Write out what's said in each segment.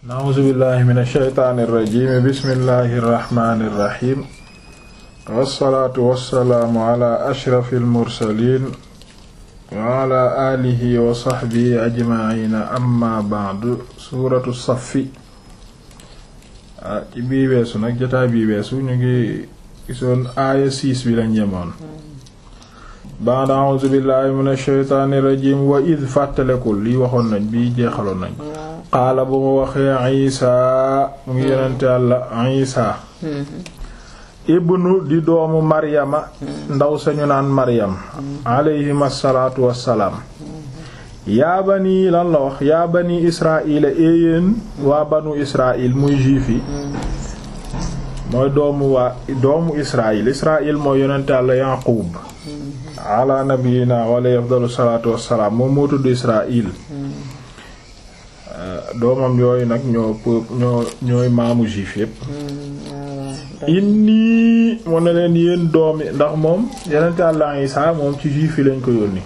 na'uuzu billahi min ash-shaytaani irrajim bismillahi irrahmani irrahim wassalaatu wassalaamu ala ashrafi almursalin wa ala alihi wa sahbihi ajmaina amma ba'du suuratu saffi ci bii weesu nag jotaay bii weesu ñu ngi gisoon aaya siis bi lañ yemoon ba'da a'uuzu billahi min ash-shaytaani irrajim wa id fàttalekul lii waxoon nañ bii jeexaloon nañ qaala bu mu waxee isa mu ngi yonente Yàlla isa ibnu di doomu maryama ndaw sañu naan maryam alayhim assalaatu wassalaam yaa bani lan la wax yaa bani israila éeyéen waa banu israil muy juif yi mooy doomu waa doomu israil israil mooy yonente Yàlla yaqub ala nabiyina wa alayhi afdalu salaatu wassalaam moom moo tudd israil doomam yooyu nag ñoo ñoo ñooy maamu juif yépp inni mu ne leen yéen doomi ndax moom yeneen Yàlla Isaa moom ci juif yi lañ ko yónni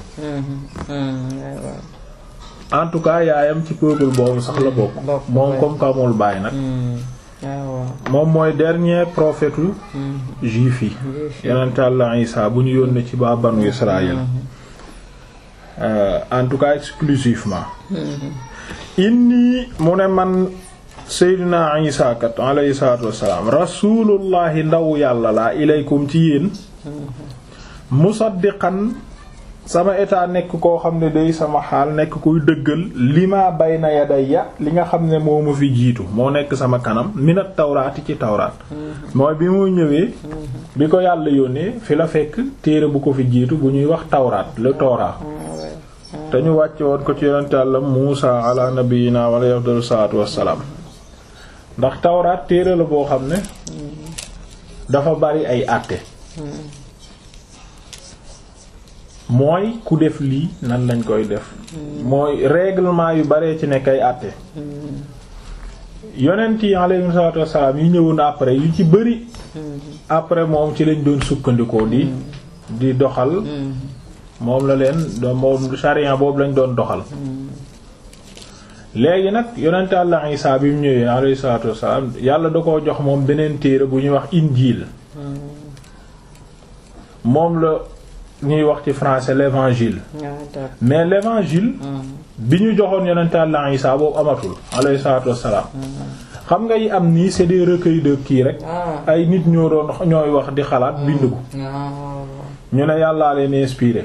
en tout cas yaayam ci peuple boobu sax la bokk moom comme que amul baay nag moom mooy dernier prophète juif yi yeneen Yàlla Isaa bu ñu yónni ci ba banu Israël en tout cas exclusivement inni mu ne man seydina isa kat alayhi salaatu wassalaam rasulullahi ndaw yàlla laa ilaykum ci yéen musaddiqan sama état nekk koo xam ne day sama xaal nekk kuy dëggal li ma bayna yadayya li nga xam ne moo ma fi jiitu moo nekk sama kanam minat tawraati ci tawraat mooy bi mu ñëwee bi ko yàlla yónnee fi la fekk téere bu ko fi jiitu bu ñuy wax tawraat le Torah te ñu wàcce woon ko ci yonent Yàlla Muusa ala nabiyina wa alayhi afdalu salaatu wassalaam ndax tawraat téere la boo xam ne dafa bari ay àtte mooy ku def lii nan lañ koy def mooy règlement yu baree ci nekk ay àtte yonent yi alayhi salaatu wassalaam yi ñëwoon après yu ci bari après moom ci lañ doon sukkandikoo di di doxal moom la leen doon moom sharia boobu lañ doon doxal léegi nag yonent Yàlla Isaa bi mu ñëwee alayhi salaatu wassalaam yàlla da koo jox moom beneen téere bu ñuy wax injiil moom la ñuy wax ci français l'évangile mais l'évangile bi ñu joxoon yonent Yàlla Isaa boobu amatul alayhi salaatu wassalaam xam nga yi am nii c'est des recueils de kii rek ay nit ñoo doon ñooy wax di xalaat bind ko ñu ne yàllaa leen inspiré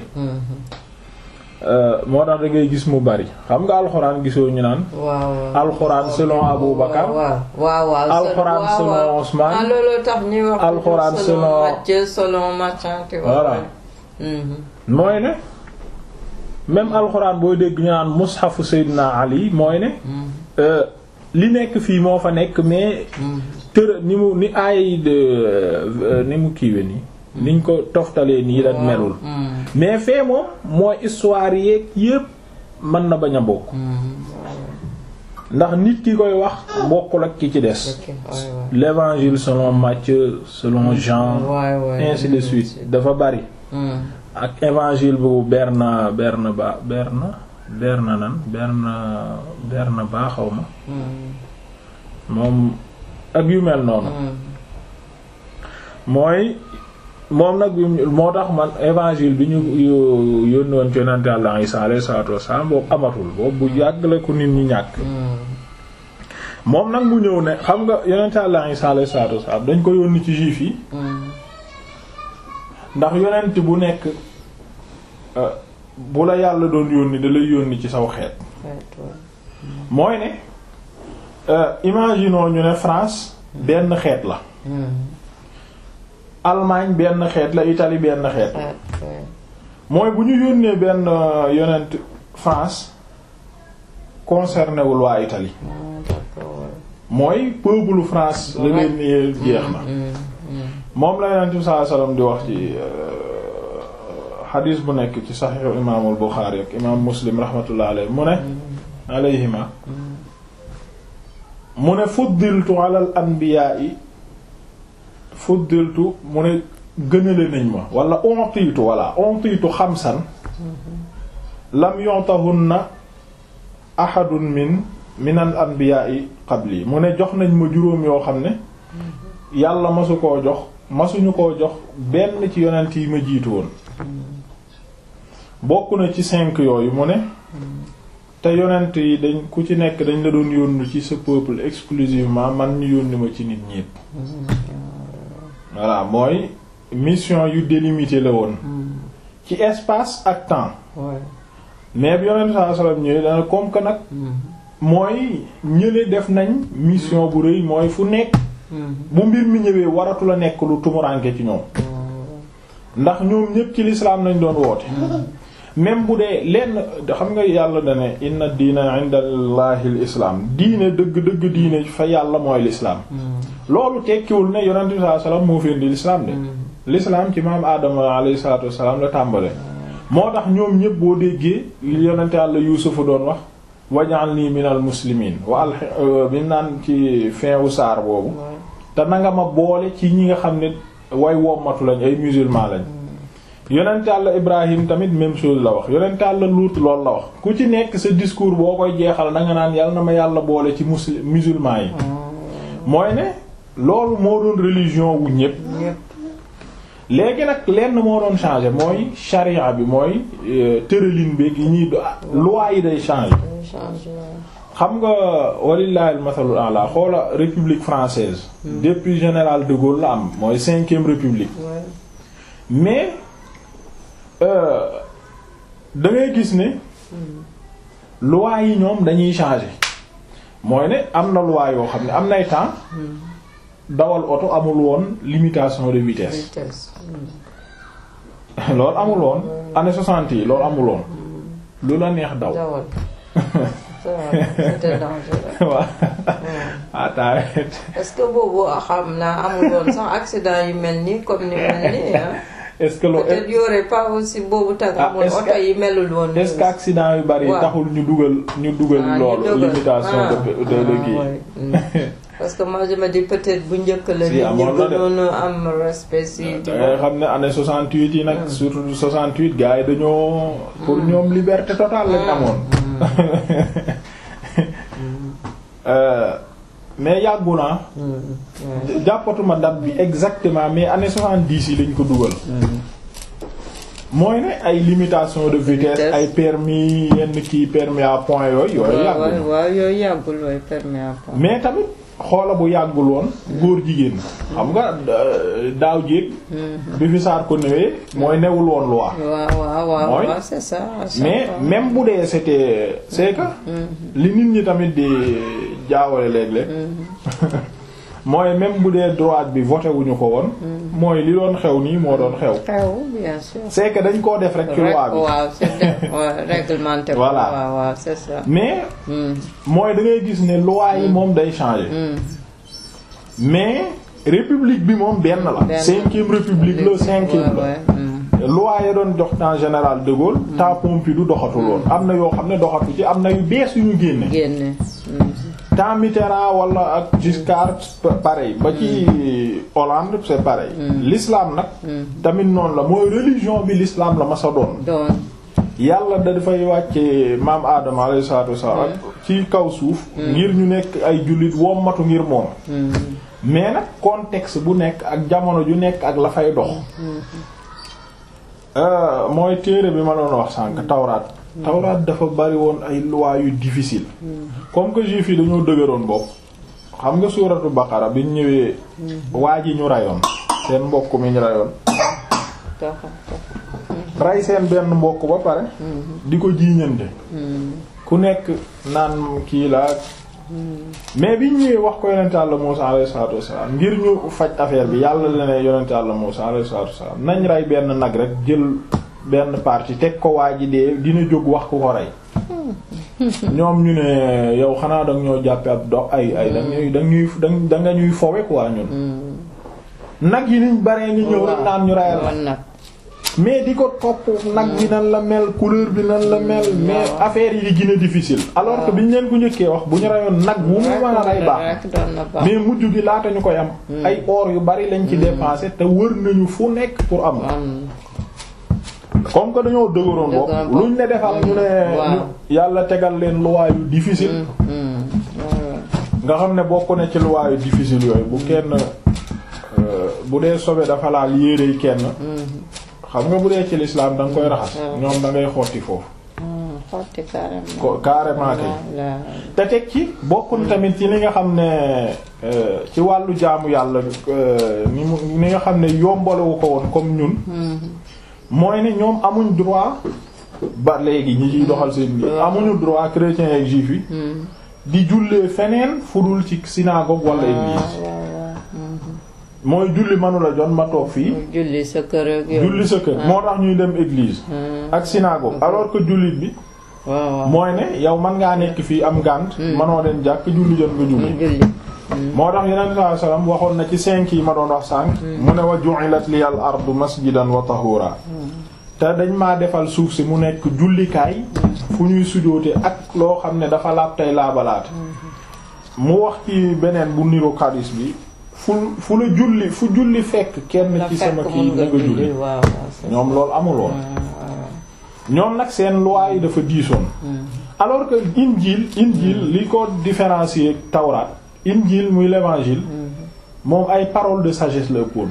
moo tax da ngay gis mu bari xam nga alxuraan gisoo ñu naan alxuraan selon Abu Bakar alxuraan selon Ousmane alxuraan selon voilà mooy ne même alxuraan booy dégg ñu naan mushafu Seydina Ali mooy ne li nekk fii moo fa nekk mais tër ni mu ni aay de ni mu kiiwe nii niñ ko toftalee nii la melul mais fee moom mooy histoire yeeg yépp mën na bañ a bokk ndax nit ki koy wax bokkul ak ki ci des l'évangile selon Matthieu selon Jean ainsi de suite dafa bari ak évangile bu Berna Berna ba Berna Berna nan Berna Berna ba xaw ma moom ak yu mel noonu mooy moom nag moo tax man évangile bi ñu yónni woon ci yonent Yàlla Isaa alayhi salaatu wassalaam boobu amatul boobu bu yàgg la ko nit ñi ñàkk moom nag mu ñëw ne xam nga yonent Yàlla Isaa alayhi salaatu wassalaam dañ ko yónni ci juif yi ndax yonent bu nekk bu la yàlla doon yónni da lay yónni ci saw xeet mooy ne imaginons ñu ne France benn xeet la Allemagne benn xeet la Italie benn xeet mooy bu ñu yónnee benn yonent France concerné wul waa Italie mooy peuple France la leen ni jeex na moom la yonent bi sallallahu alayhi wasallam di wax ci xadiis bu nekk ci saxiixu imaamul Buxaari ak imaam Muslim rahmatullah alayhi mu ne alayhima mu ne fuddiltu ala al anbiyaa'i fuddiltu mu ne gënale nañ ma wala ontiitu wala ontiitu xamsan lam yu'tahunna ahadun min min al anbiyaa'i qabli mu ne jox nañ ma juróom yoo xam ne yàlla masu koo jox masuñu koo jox benn ci yonent yi ma jiitu woon bokk na ci cinq yooyu mu ne te yonent yi dañ ku ci nekk dañ la doon yónni ci sa peuple exclusivement man ñu yónni ma ci nit ñépp voilà mooy mission yu délimité la woon ci espace ak temps mais bi yonent sallallahu alayhi wasallam ñëwee dana comme que nag mooy ñële def nañ mission bu rëy mooy fu nekk bu mbir mi ñëwee waratu la nekk lu tumuranke ci ñoom ndax ñoom ñépp ci l'islam nañ doon woote même bu dee lenn xam nga yàlla dane inna diina inda allahi l islaam diine dëgg dëgg diine fa yàlla mooy l'islam loolu tekkiwul ne yonent bi sallallahu alayhi wasallam moo fi indi l'islam de l'islam ci maam aadama alayhi salatu wassalam la tàmbale moo tax ñoom ñépp boo déggee yonent yàlla yuusufa doon wax waj'alni minal muslimin wa al bi naan ci fin wu saar boobu te na nga ma boole ci ñi nga xam ne way wommatu lañ ay musulman lañ yonent Yàlla Ibrahim tamit même chose la wax yonent Yàlla Luut loolu la wax ku ci nekk sa discours boo koy jeexal da nga naan yàlla na ma yàlla boole ci muslim musulman yi mooy ne loolu moo doon religion wu ñépp léegi nag lenn moo doon changer mooy charia bi mooy tëralin bi yi ñuy loi yi day changer xam nga walillahi al-mathalul a'la xoola république française depuis général de Gaulle la am mooy cinquième république mais da ngay gis ne loi yi ñoom dañuy changer mooy ne am na loi yoo xam ne am nay temps dawal oto amul woon limitation de vitesse loolu amul woon année soixante yi loolu amul woon lu la neex daw c'était dangereux. waaw attends est-ce que boobu xam naa amul woon sax accident yu mel nii comme ni mel nii ah. est-ce que loolu peut-être y aurait pas aussi boobu tag Ah, amul est-ce que- oto yi melul woon. est-ce que accident yu bari waaw. taxul ñu dugal ñu dugal Ah, ñu loolu dugal. limitation Ah, de de ah, de kii ouais. Mm. parce que moi je me dis peut-être bu njëkk la Si, nit ñi amoon na de. gënoon a am respect si. tu da ngay vois. xam ne année 68 yi nag surtout 68 gars yi dañoo pour ñoom liberté totale lañ amoon Euh, mais yàggu naa Mm, ouais. jàppatuma date bi exactement mais année 70 yi lañ ko dugal mooy ne ay limitation de vitesse Vitesse. ay permis yenn kii permis à point yooyu yooyu waaw yàggul waaw waaw yooyu yàggul waaye permis à point. mais tamit xoola bu yàggul woon góor jigéen xam nga euh, daaw jéeg bi fi saar ko newee mooy newul woon loi waaw waaw waaw Mooy- waaw c'est ça. c'est mais ça. même bu dee c'était c'est que li nit ñi tamit di jaawale léeg-léeg mooy même bu dee droite bi voté wuñu ko woon mooy li doon xew nii moo doon xew xew bien sûr. c'est que dañ koo def rek ci loi bi waaw c'est de- ouais, réglementé. ko. Voilà. waaw waaw c'est ça. mais Mm, mooy da ngay gis ne loi yi moom day changer mm. mais république bi moom benn la Benn. cinquième république la cinquième Ouais, la ouais, mm. loi ya doon jox temps général de Gaulle temps Pompidou doxatul woon am na yoo xam ne doxatu ci am na yu bees yu ñu génne génne. Mm. temps Mitterrand wala ak Giscard pa- pareil ba ci Hollande c'est pareil l'islam nag tamit noonu la mooy religion bi l'islam la ma sa doon doon. yàlla da dafay wàcce maam Adama alayhi salaatu wasallam ak ci kaw suuf ngir ñu nekk ay jullit wommatu ngir moom Mm. mais nag contexte bu nekk ak jamono ju nekk ak la fay dox Euh, mooy téere bi ma doon wax sànq tawraat tawraat dafa bari woon ay lois yu difficile comme que juif yi dañoo dëgëroon bopp xam nga suuratu baqara bi ñu ñëwee waa ji ñu rayoon seen mbokk mi ñu rayoon Doxal, doxal. ray seen benn mbokk ba pare di ko jiiñante Mm. ku nekk naan kii la mais bi ñu ñëwee wax ko yonent Yàlla Muusaa alayhi salaatu wassalaam ngir ñu faj affaire bi yàlla la ne yonent Yàlla Muusaa alayhi salaatu wassalaam nañ rey benn nag rek jël benn partie teg ko waa ji dee dina jóg wax ku ko rey ñoom ñu ne yow xanaa danga ñoo jàppe ab dox ay ay dañuy dañuy da nga ñuy fowe quoi ñun nag yi niñ baree ñu ñëw rek naan ñu reyal Woon nag. mais di ko topp nag bi nan la mel couleur bi nan la mel mais affaire yi di gën a difficile alors que biñ leen ko njëkkee wax bu ñu rayoon nag bu mu mën a rey baax rek doon na baax. mais mujj gi laata ñu koy am ay or yu bari lañ ci dépensé te wër nañu fu nekk pour am am comme que dañoo dëgëroon bopp Dëgëroon bopp. luñ ne defal ñu ne Waaw. ñu- yàlla tegal leen loi yu difficile mm, mm, ouais, nga xam ne bokk na ci luwaayu difficile yooyu bu kenn bu dee sobe dafa laal yérey kenn xam nga bu dee ci l'islam da nga koy raxas ñoom da ngay xotti foofu xotti carrément carrément kay te teg ci bokkul tamit ci li nga xam ne ci wàllu jaamu yàlla ni mu ni nga xam ne yombalewu ko woon comme ñun mooy ne ñoom amuñ droit ba léegi ñi ciy doxal seen bi amuñu droit chrétiens ak juifs yi di jullee feneen fudul ci synagogue wala église mooy julli manula jot ma toog fii julli sa kër ak julli sa kër moo tax ñuy dem église ak synagogue alors que jullit bi mooy ne yow man ngaa nekk fii am gànt manoo dem jàkk julli jot nga julli moo tax yeneen saa sallam waxoon na ci cinq yi ma doon wax sànq mu ne wa ju'ilat liyal ardu masjidan wa tahura te dañ maa defal suuf si mu nekk jullikaay fu ñuy sujoote ak loo xam ne dafa laab tey laabalaate mu wax ci beneen bu niru xadis bi fu fu la julli fu julli fekk kenn ci sama kii na nga julli ñoom loolu amul woon ñoom nag seen loi yi dafa diisoon alors que injil injil li ko différencier tawraat injil muy l'évangile moom ay paroles de sagesse la ëppoon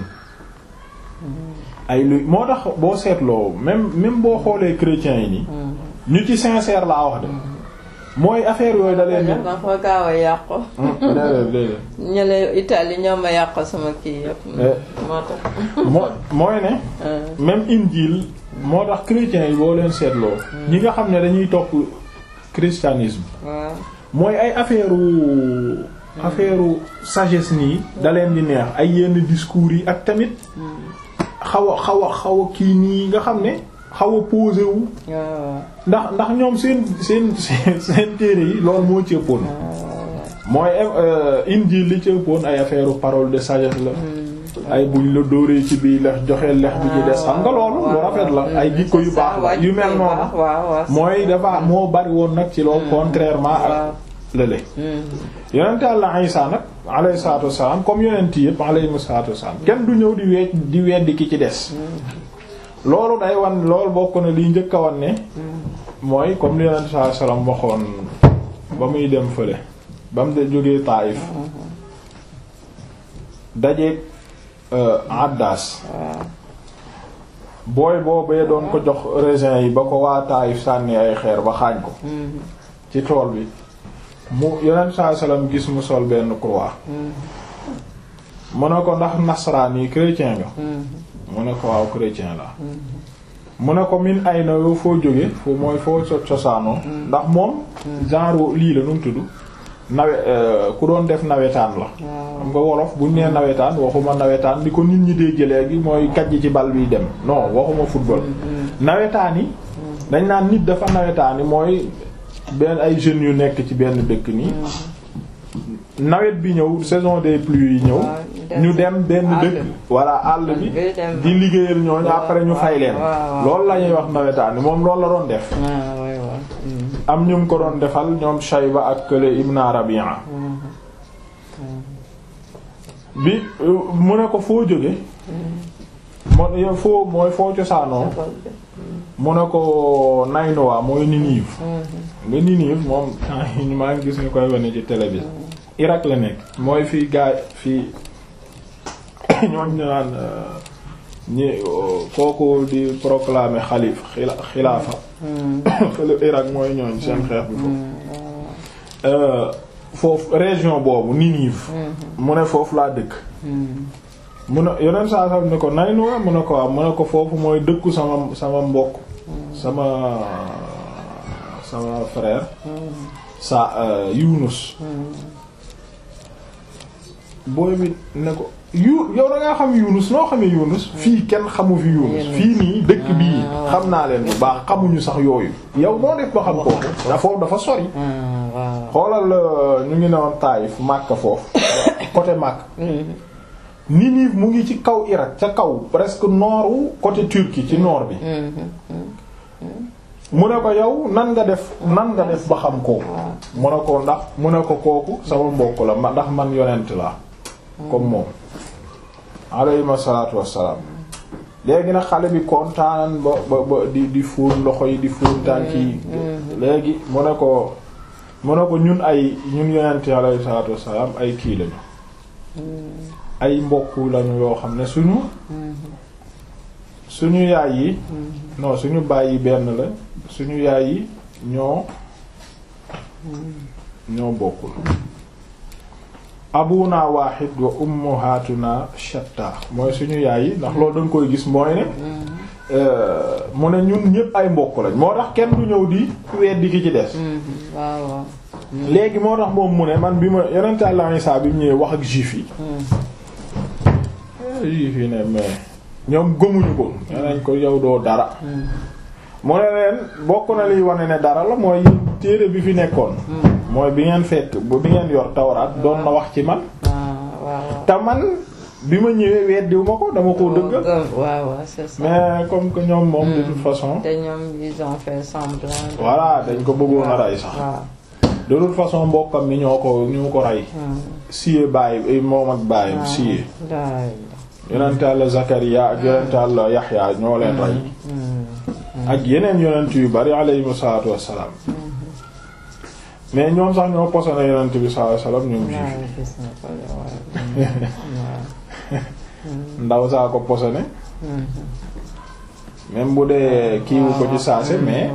ay lu moo tax boo seetloo même même boo xoolee chrétiens yi nii ñu ci sincère laa wax de mooy affaire yooyu da leen dafa gaaw a yàqu ñële Italie ñoo ma yàqu sama kii yëpp moo tax moo mooy ne même injil moo tax chrétiens yi boo leen seetloo ñi nga xam ne dañuy topp christianisme mooy ay affaire affaire sagesse nii da leen di neex ay yenn discours yi ak tamit xaw a xaw a xaw a kii nii nga xam ne xaw a posé wu ndax ndax ñoom seen seen seen seen téere yi loolu moo ci ëppoon mooy injil li ci ëppoon ay affaire parole de sagesse la ay buñ la dóoree ci bii lex joxe lex bi ci des xam nga loolu lu rafet la ay jikko yu baax la yu mel noonu mooy dafa moo bari woon nag ci loolu contrairement ak lële yonente Yàlla Isaa nag alayhi salaatu wassalaam comme yonent yëpp alayhi salaatu wassalaam kenn du ñëw di wee di weddi ki ci des loolu day wan loolu bokk na liy njëkk a wan ne mooy comme li yonente sallallahu alayhi wasallam waxoon ba muy dem fële ba mu de jógee Taayif dajeeg Addaas booy boobee doon ko jox raisin yi ba ko waa Taayif sànni ay xeer ba xaañ ko ci tool bi mu yonent saa salaam gis mu sol benn croix mu ne ko ndax nasaraan yi chrétien nga mu ne ko waaw chrétien la mu ne ko min ay na yow foo jóge foo mooy foo cosaanoo ndax moom genre lii la nu mu tudd nawe ku doon def nawetaan la xam nga wolof buñ nee nawetaan waxuma nawetaan di ko nit ñi dégg léegi mooy kajj ci bal biy dem non waxuma football nawetaan yi dañ naan nit dafa nawetaan yi mooy benn ay jeunes yu nekk ci benn dëkk nii nawet bi ñëw saison des pluies yi ñëw ñu dem benn dëkk walla àll bi di liggéeyal ñooñu après ñu fay leen loolu la ñuy wax nawetaan moom loolu la doon def am ñu ko doon defal ñoom Shayba ak kële Ibn Rabi'a bi mu ne ko foo jóge mo foo mooy foo cosaanoo mu ne ko Naynuwa mooy Ninive nga Ninive moom maa ngi gis ñu koy wane ci télé bi Irak la nekk mooy fii gaay fii ñooñ naan ñi kooku di proclamer xalif xilaafa fële Irak mooy ñooñ seen xeex bi foofu foofu région boobu Ninive mu ne foofu laa dëkk mu ne yeneen saa sax ne ko Naynuwa mu ne ko waaw mu ne ko foofu mooy dëkku sama sama mbokk sama sama frère sa Yunus booy bi ne ko yu yow da ngaa xam Yunus noo xamee Yunus fii kenn xamu fi Yunus fii nii dëkk bii xam naa leen bu baax xamuñu sax yooyu yow noo def ba xam ko dafa dafa sori xoolal ñu ngi newoon Taayif Makka foofu côté Makka Ninive mu ngi ci kaw Irak ca kaw presque nooru côté Turquie ci nord bi mu ne ko yow nan nga def nan nga def ba xam kooku mu ne ko ndax mu ne ko kooku sama mbokk la ma ndax man yonent la comme moom alayhi salaatu wassalaam léegi nag xale bi kontaan ba ba ba di di fóon loxo yi di fóon tànk yi léegi mu ne ko mu ne ko ñun ay ñun yonent alayhi salaatu wassalaam ay kii lañu ay mbokk lañu yoo xam ne suñu suñu yaay yi non suñu baay yi benn la suñu yaay yi ñoo ñoo bokkul abuna wahid wa ummuhatuna shatta mooy suñu yaay yi ndax loolu danga koy gis mooy ne mu ne ñun ñépp ay mbokk lañ moo tax kenn du ñëw di weddi ki ci des waaw léegi moo tax moom mu ne man bi ma yonent Yàlla Isaa bi mu ñëwee wax ak juif yi juif yi ne mais ñoom gëmuñu ko nenañ ko yow doo dara mu ne leen bokk na liy wane ne dara la mooy téere bi fi nekkoon mooy bi ngeen fekk bu bi ngeen yor tawraat doon na wax ci man te man bi ma ñëwee weddiwu ma ko dama koo dëggal waaw waaw c'est ça mais comme que ñoom moom de toute façon te ñoom ils ont fait semblant voilà dañ ko bëggoon a rey sax de toute façon mbokkam mi ñoo ko ñoo ko rey siyee bàyyi moom ak bàyyam siyee yonent Yàlla Zakariya ak yonent Yàlla Yaxya ñoo leen rey ak yeneen yonent yu bari alayhimu salaatu wassalaam mais ñoom sax ñoo posone yonent bi sallallahu alayhi wasallam ñoom juif ndaw saa ko posone même bu dee kiiwu ko ci saase mais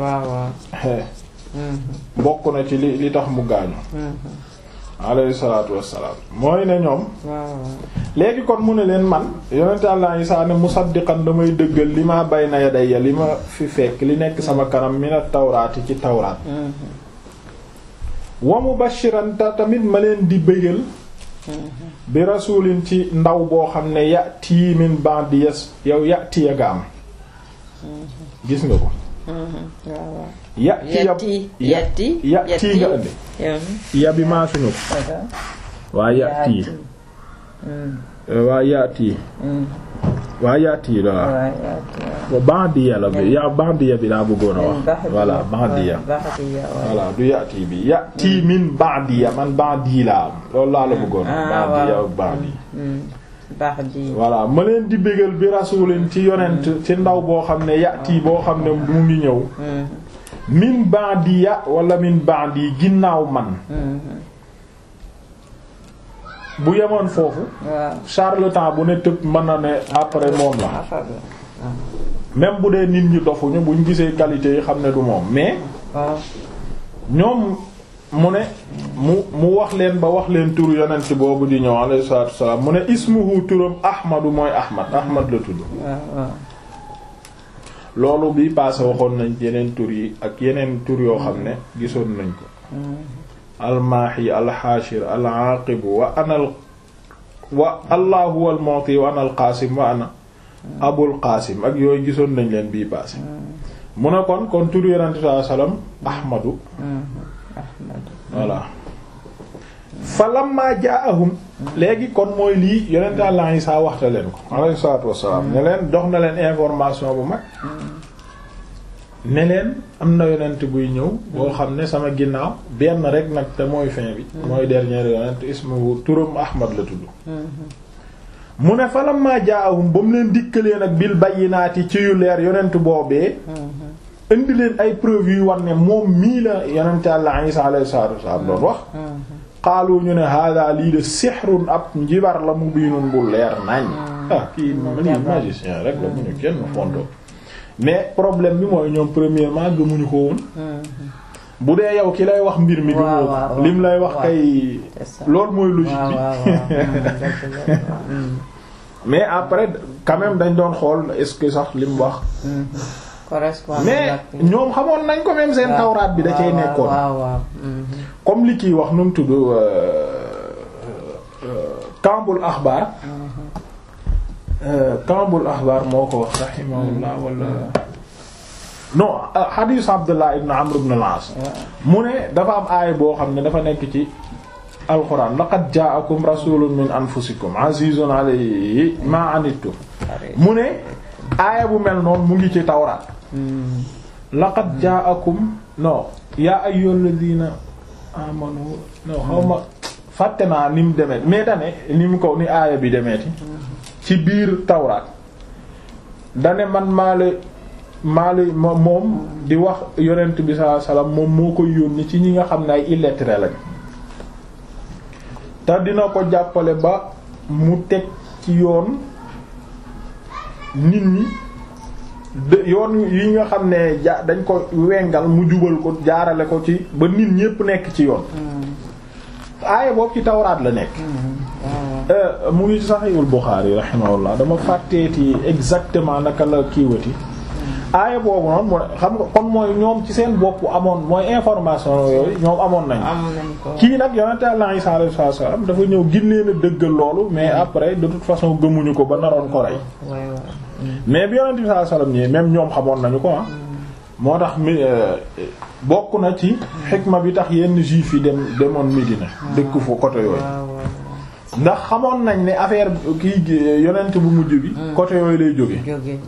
bokk na ci li li tax mu gaañu alayhi salaatu wassalaam mooy ne ñoom léegi kon mu ne leen man yonent Yàlla Isaa ne musaddiqan damay dëggal li ma bayna yadayya li ma fi fekk li nekk sama kanam mina tawraati ci tawraat wa mubashiran ta tamit ma leen di bëggal bi rasulin ci ndaw boo xam ne yati min ba'di yas yow yati ya nga am gis nga ko yati yati yati nga indi ya bi maa suñu ko waa yati waa yati waa yati la wa ba'diya la bi ya ba'diya bi laa bëggoon a wax voilà ba'diya voilà du yati bi yati min ba'diya man ba'di laa am loolu laa la bëggoon ba'diya ak ba'di ba'di voilà ma leen di bégal bi rasulin ci yonent ci ndaw boo xam ne yati boo xam ne mu ngi ñëw min ba'diya wala min ba'di ginnaaw man bu yemoon foofu charlatan bu ne tëb mën na ne après moom la même bu dee nit ñi dofuñu buñ gisee qualité yi xam ne du moom mais ñoom mu ne mu mu wax leen ba wax leen turu yonent boobu di ñëw alayhi salaatu wassalaam mu ne ismuhu turam ahmadu mooy ahmad ahmad la tudd loolu bi passé waxoon nañ yeneen tur yi ak yeneen tur yoo xam ne gisoon nañ ko almaahi alxaashir alaaqib wa ana wa allah huwa almu'ti wa ana alqaasim wa ana abul qaasim ak yooyu gisoon nañ leen bii passé mu ne kon kon tur yonent sallallahu alayhi wasallam ahmadu voilà fa lamma jaahum léegi kon mooy lii yonent Allah Isaa waxta leen ko alayhi salaatu wassalaam ne leen jox na leen information bu mag ne leen am na yonent buy ñëw boo xam ne sama ginnaaw benn rek nag te mooy fin bi mooy dernier yonent ismuhu turam Ahmad la tudd mu ne fa lamma jaahum ba mu leen dikkalee nag bil bayyinaati ci yu leer yonent boobee indi leen ay preuve yu war ne moom mii la yonent Allah Isaa alayhi salaatu wassalaam doon wax xaalu ñu ne hada lii de sihrun ab njibar la mu biinun bu leer nañ ah kii lii magicien rek la mu ñu kenn fonto mais problème bi mooy ñoom premièrement gëmuñu ko woon bu dee yow ki lay wax mbir mi gëmoo lim lay wax kay loolu mooy logique bi mais après quand même dañ doon xool est-ce que sax lim wax mais ñoom xamoon nañ ko même seen tawraat bi da cay nekkoon comme li kiy wax nu mu tudd kambul axbaar kambul axbaar moo ko wax rahimahullah wala non hadith abdullah ibn amr ibn al-as mu ne dafa am aaya boo xam ne dafa nekk ci alquran laqad ja'akum rasulun min anfusikum azizun alayhi ma anittum mu ne aaya bu mel noonu mu ngi ci tawraat laqad ja'akum non yaa ayyuhal ladina amanu non xaw ma fàtte naa ni mu demee mais dane ni mu ko ni aaya bi demeeti ci biir tawraat dane man maa la maali moom di wax yonent bi sallallahu alayhi wasallam moom moo koy yónni ci ñi nga xam ne ay illettrés lañ te dina ko jàppale ba mu teg ci yoon nit ñi de yoon yi nga xam ne ja dañ ko wengal mu jubal ko jaarale ko ci ba nit ñépp nekk ci yoon aaya boobu ci tawraat la nekk mu ngi Sahihul Bukhari rahimahullah dama fàtteeti exactement naka la kiiwati aaya boobu noonu mooy xam nga kon mooy ñoom ci seen bopp amoon mooy information yooyu ñoom amoon nañ kii nag yonente Allah Isa alayhi salaam dafa ñëw ginleen a dëggal loolu mais après de toute façon gëmuñu ko ba naroon ko rey mais bi yonente bi sallallahu alayhi wasallam ñëwee même ñoom xamoon nañu ko ah moo tax mi bokk na ci xikma bi tax yenn juif yi dem demoon Médina dëkk fu côté yooyu ndax xamoon nañ ne affaire kii yonent bu mujj bi côté yooyu lay jóge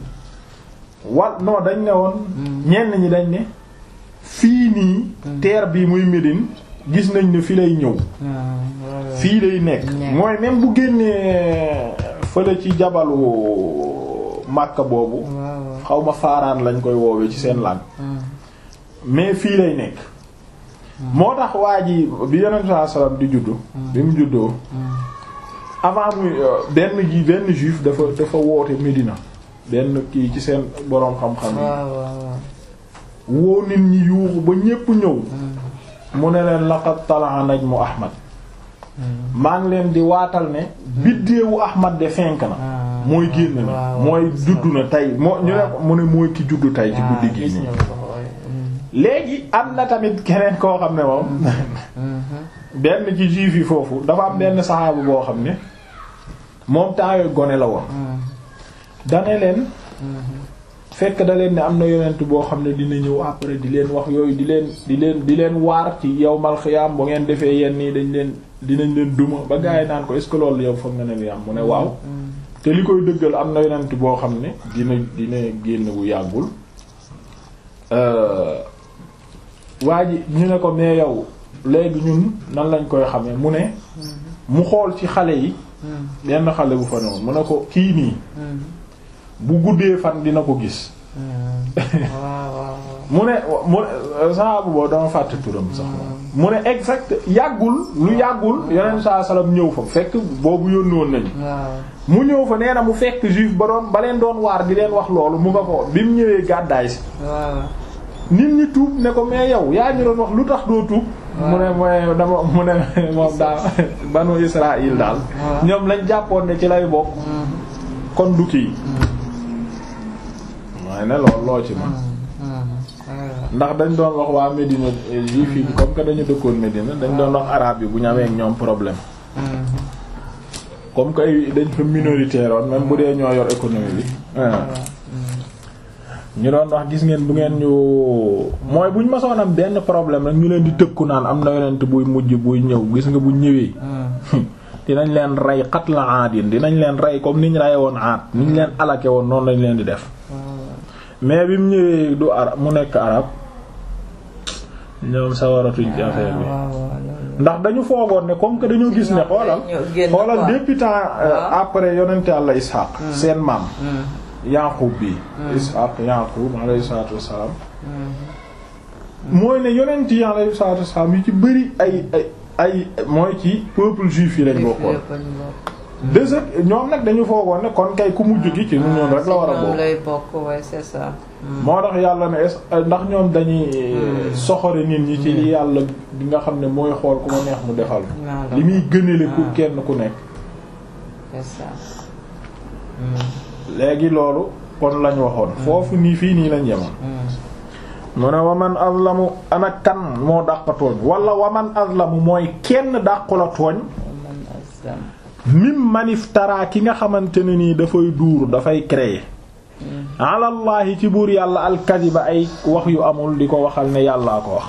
wal non dañ ne woon ñenn ñi dañ ne fii nii terre bi muy Médine gis nañ ne fi lay ñëw fii lay nekk mooy même bu génnee fële ci jabalu Makka boobu xaw ma faaraan lañ koy woowee ci seen langue mais fii lay nekk moo tax waa ji bi yonent saa salaam di juddu bi mu juddoo avant muy benn ji benn juif dafa dafa woote Médina benn kii ci seen boroom xam-xam yi woo nit ñi yuuxu ba ñépp ñëw mu ne leen laqad talaa najmu Ahmad maa ngi leen di waatal ne biddeewu Ahmad de fenk na mooy génn na mooy juddu na tey moo ñu ne mu ne mooy ki juddu tey ci guddi gi nii léegi am na tamit keneen koo xam ne moom benn ci juif yi foofu dafa am benn saxaabu boo xam ne moom temps yooyu gone la woon dane leen fekk da leen ne am na yonent boo xam ne dina ñëw après di leen wax yooyu di leen di leen di leen waar ci yawmal xiyaam bu ngeen defee yenn nii dañ leen dinañ leen duma ba gars yi naan ko est-ce que loolu yow foog nga ne li am mu ne waaw te li koy dëggal am na yonent boo xam ne dina dina génn bu yàggul waa ji ñu ne ko mais yow léegi ñun nan lañ koy xamee mu ne mu xool ci xale yi benn xale bu fa noonu mu ne ko kii nii bu guddee fan dina ko gis mu ne mu ne sahabu boobu dama fàtte turam sax mu ne exact yàggul lu yàggul yonent saa salaam ñëw fa fekk boobu yónni woon nañu mu ñëw fa nee na mu fekk juif ba doon ba leen doon waar di leen wax loolu mu nga ko bi mu ñëwee gàddaay si nit ñi tuub ne ko mais yow yaa ñu doon wax lu tax doo tuub mu ne mooy dama mu ne moom daal banu Israël daal ñoom lañ jàppoon ne ci lay bokk kon du kii mooy ne lool loo ci ma ndax dañ doon wax waa Médina juif yi comme que dañu dëkkoon Médina dañ doon wax arabe yi bu ñu amee ak ñoom problème comme que ay dañ fa minoritaire woon même bu dee ñoo yor économie bi ñu doon wax gis ngeen bu ngeen ñu mooy buñ masoon am benn problème rek ñu leen di tëkku naan am na yonent buy mujj buy ñëw gis nga bu ñëwee dinañ leen rey xat la aadin dinañ leen rey comme niñ reye woon aat niñ leen alake woon noonu lañ leen di def mais bi mu ñëwee du arab mu nekk arab ñoom sawaratuñ ci affaire bi ndax dañu foogoon ne comme que dañoo gis ne xoolal xoolal depuis temps après yonent Yàlla Ishaq seen maam Yaqub bi Ishaq Yaqub alayhi salaatu wassalaam mooy ne yonent yi alayhi salaatu wassalaam yu ci bëri ay ay ay mooy ci peuple juif yi lañ bokkoon deux ñoom nag dañu foogoon ne kon kay ku mujj gi ci ñu ñoom rek la war a bokk moo tax yàlla ne ndax ñoom dañuy soxore nit ñi ci li yàlla di nga xam ne mooy xool ku ma neex mu defal li muy gënale ku kenn ku nekk léegi loolu kon lañ waxoon foofu nii fii nii lañ yemoon mu ne waman azlamu ana kan moo dàq tooñ wala waman azlamu mooy kenn dàqu la tooñ mim maniftara ki nga xamante ne nii dafay duur dafay créer alallahi ci buur yàlla alkadiba ay wax yu amul di ko waxal ne yàllaa ko wax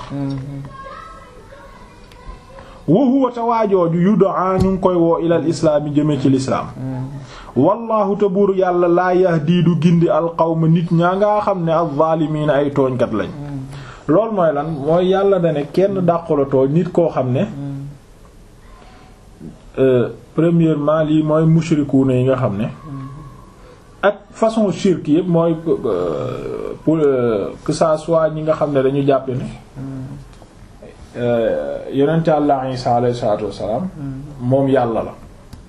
wa huwa te waajooju yudaa ñu ngi koy woo ilal islaami jëme ci lislaam wallahu te buur yàlla laa yahdi du gindi alqawma nit ñaa nga xam ne alzaalimiina ay tooñkat lañ loolu mooy lan mooy yàlla dane kenn dàqula tooñ nit koo xam ne premièrement lii mooy mushrikuuna yi nga xam ne ak façon shirk yëpp mooy pour que ça soit ñi nga xam ne dañu jàpp ne yonent Yàlla Isa alayhi salaatu wassalaam moom yàlla la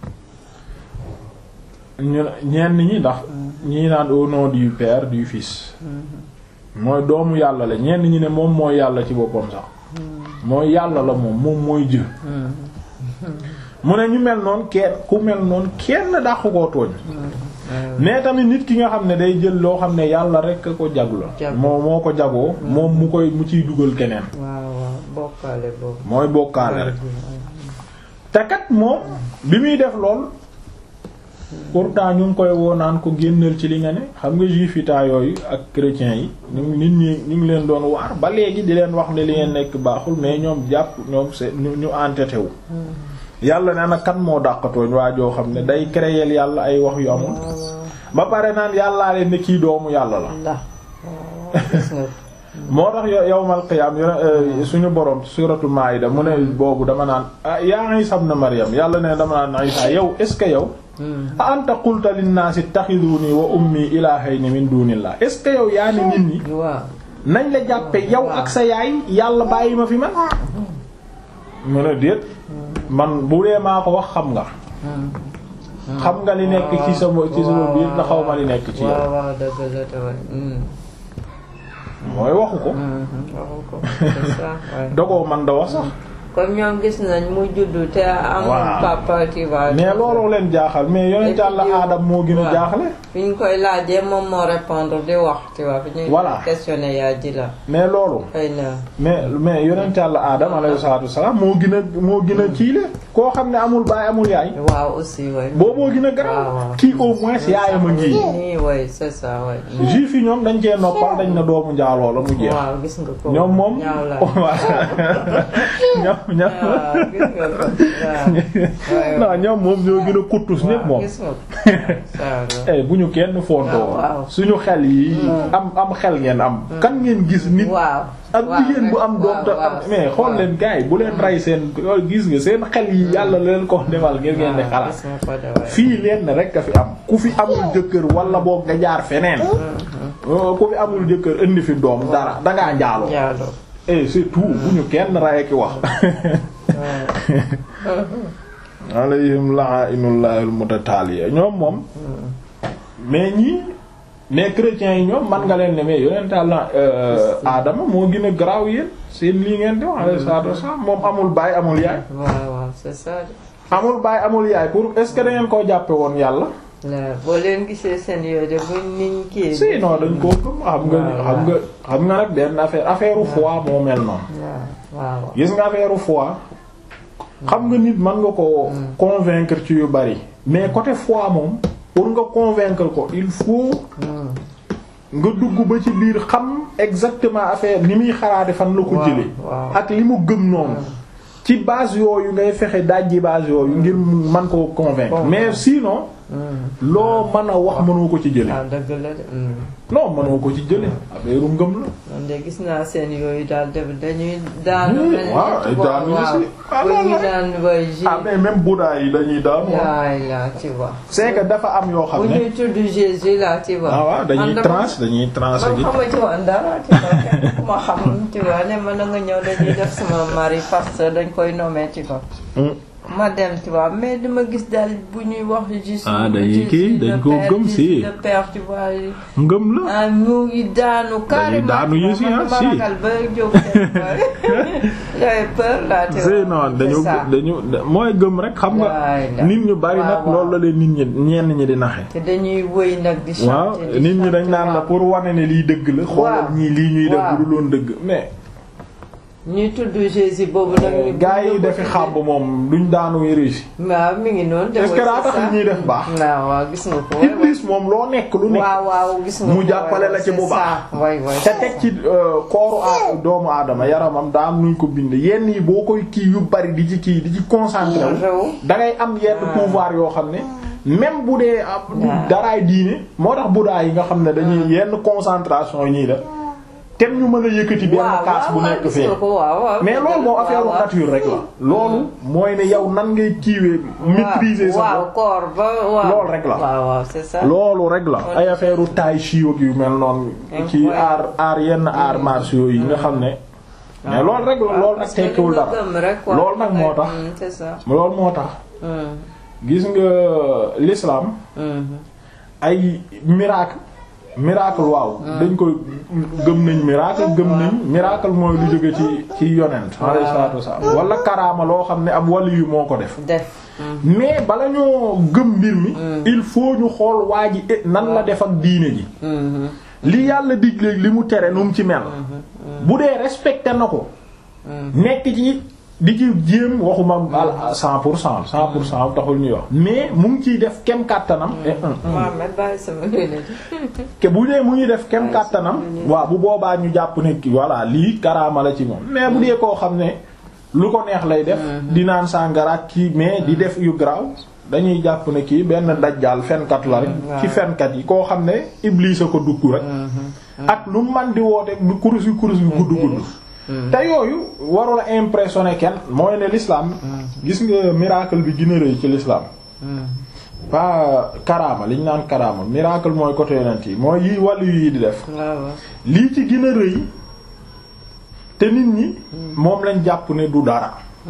ñu ñenn ñi ndax ñii naan au nom du Père du Fils mooy doomu yàlla la ñenn ñi ne moom mooy yàlla ci boppam sax mooy yàlla la moom moom mooy jë mu ne ñu mel noonu kenn ku mel noonu kenn dàqu koo tooñ mais tamit nit ki nga xam ne day jël loo xam ne yàlla rek ko jagu la moo moo ko jagoo moom mu koy mu ciy dugal keneen bokkaale boobu mooy bokkaale rek te kat moom bi muy def lool pourtant ñu ngi koy woo naan ko génnal ci li nga ne xam nga juif yi taa yooyu ak chrétiens yi ñu nit ñi ñu ngi leen doon waar ba léegi di leen wax ne li ngeen nekk baaxul mais ñoom jàpp ñoom c'est ñu ñu entêté wu yàlla nee na kan moo dàqatooñ waa joo xam ne day créer yàlla ay wax yu amul ba pare naan yàllaa leen ne kii doomu yàlla la moo tax yawmal qiyaam suñu borom suratul maida mu ne boobu dama naan yaa Isa ibn Maryam yàlla ne dama naan Isa yow est ce que yow a anta qulta linnaasi ittakhiduni wa ummi ilaahayni min dunillah est ce que yow yaa ni nit ñi nañ la jàppe yow ak sa yaay yàlla bàyyi ma fi man mu ne déet man bu dee maa ko wax xam nga xam nga li nekk ci sama ci sama biir na xaw ma li nekk ci yow mooy waxu ko dogoo man da wax sax comme ñoom gis nañ mu juddu te amul papa tu vois mais looloo leen jaaxal mais yonent Yàlla Aadam moo gën a jaaxle fi ñu koy laajee moom moo répondre di wax tu vois fi ñuy questionner yaa ji la mais loolu xëy na mais mais yonent Yàlla Aadam alayhi salaatu wassalaam moo gën a moo gën a ciile koo xam ne amul baay amul yaay waaw aussi way booboo gën a garaaw kii au moins yaayam a ngi nii way c'est ça way juif yi ñoom dañ cee noppal dañ na doomu njaaloo la mu jeex waaw gis nga ko ñoom moom ñoom ñoom non ñoom moom ñoo gën a kuttus ñépp moom bu ñu kenn fondoo suñu xel yi am am xel ngeen am kan ngeen gis nit ak jigéen bu am doom te am mais xool leen gars yi bu leen rey seen gis nga seen xel yi yàlla leen ko defal ngeen ngeen di xalaat fii leen rek a fi am ku fi amul jëkkër wala boog nga jaar feneen ku fi amul jëkkër indi fi doom dara dangaa njaaloo et c'est tout bu ñu kenn rey ki wax alayhim la'ainullahi almutataliya ñoom moom mais ñii mais chrétiens yi ñoom man nga leen ne mais yonent Yàlla Adama moo gën a garaaw yéen seen lii ngeen di wax alayhi salaatu wasallam moom amul baay amul yaay waaw waaw c'est ça amul baay amul yaay pour est-ce que da ngeen koo jàppe woon yàlla boo leen gisee seen yooyu de buñ niñ kii si non dañ koo gëm xam nga xam nga xam nga nag benn affaire affaire foi moo mel noonu waaw gis nga affaire foi xam nga nit mën nga ko convaincre ci yu bari mais côté foi moom pour nga convaincre ko il faut nga dugg ba ci biir xam exactement affaire ni muy xalaate fan la ko jëlee ak li mu gëm noonu ci base yooyu ngay fexe dajji base yooyu ngir man ko convaincre mais sinon loo mën a wax mënoo ko ci jële ah dëgg la de. non mënoo ko ci jële affaire ngëm la man de gis naa seen yooyu daal def dañuy daanu. waaw ay daanu yi si. ah non ñu daan bay ji. ah mais même Bouddha yi dañuy daanu. yaay la tu vois. c'est que dafa am yoo xam bu ne. ñuy tudd Jésus la tu vois. ah waaw dañuy transe dañuy transe man gi. xama ci woon dara tu vois kenn ku ma xam tu vois ne man na nga ñëw dañuy def sama mari pasteur dañ koy nommer ci ko. ma dem tu vois mais dama gis daal bu ñuy wax juste. Ah, dañuy Jésus, kii, le dañ koo Père, gëm, Jésus, si. le Père tu vois. ngëm la. ah ñu ngi daanu carrément. daanu yi si, ah, man si. dama ragal ba jóg dem j'avais peur là tu vois. c'est non dañu C'est ça. dañu mooy gëm rek xam nga Waay la. nit ñu bari nag Waaw, waaw. loolu la leen nit ñi ñenn ñi di naxe te dañuy wëy nag di chanter waaw di nit ñi dañ chanter, naan la waaw. pour wane ne lii dëgg la xoolal ñii lii ñuy def Waaw. bu dul woon dëgg mais ñuy tudd Jésus boobu nag. ñu gaa yi bëgg defi ko xàmb moom duñ daanu réussi waaw mi ngi noonu. est-ce que daa tax c'est ça. ñuy def baax waaw waaw gis nga ko. waay, waay. Iblis moom loo nekk lu nekk waaw waaw gis nga mu ko, jàppale waay, la ci c'est bu baax. ça. waay waay. te teg ci euh, kooru a doomu aadama yaramam daa am nuñ ko bind yenn yi boo koy kii yu bari di ci kii di ci concentré wu Réew. da ngay am yenn pouvoir yoo xam ne même bu dee ab du Waaw. daraay diine moo tax Bouddha yi nga xam ne dañuy yenn concentration yi ñuy def tem ñu mën a yëkkati benn kaas bu nekk fee mais loolu moom affaire nature rek la loolu mooy ne yow nan ngay kiiwee maîtriser sa bopp loolu rek la loolu rek la ay affaire u taay chiog yu mel noonu ci aar aar yenn aar martiaux yi nga xam ne mais loolu rek la loolu nag tekkiwul dara loolu nag moo tax loolu moo tax gis nga l'islam ay miracle miracle waaw dañ koy gëm nañ miracle gëm nañ miracle mooy lu jóge ci ci yonent alayhi salaatu wasallam wala karaama loo xam ne ab wali yu moo ko def mais bala ñoo gëm mbir mi il faut ñu xool waa ji nan la def ak diine ji li yàlla digleeg li mu tere nu mu ci mel bu dee respecté na ko nekk ci di ci jéem waxuma al cent pour cent cent pour cent taxul ñuy wax mais mu ngi ciy def kem kàttanam ke bu dee mu ngi def kem kàttanam waaw bu boobaa ñu jàpp ne ki voilà lii karaama la ci moom mais bu dee koo xam ne lu ko neex lay def di naan sàngara kii mais di def yu graw dañuy jàpp ne kii benn dajjaal fenkat la rek ci fenkat yi koo xam ne Iblis a ko dugg rek ak lu man di woote du kurus yu kurus yu gudd gudd te yooyu warula impressionné kenn mooy ne l'islam gis nga miracle bi gën a rëy ci l'islam pas karaama li ñu naan karaama miracle mooy côté yonent yi mooy yi wàllu yi di def lii ci gën a rëy te nit ñi moom lañ jàpp ne du dara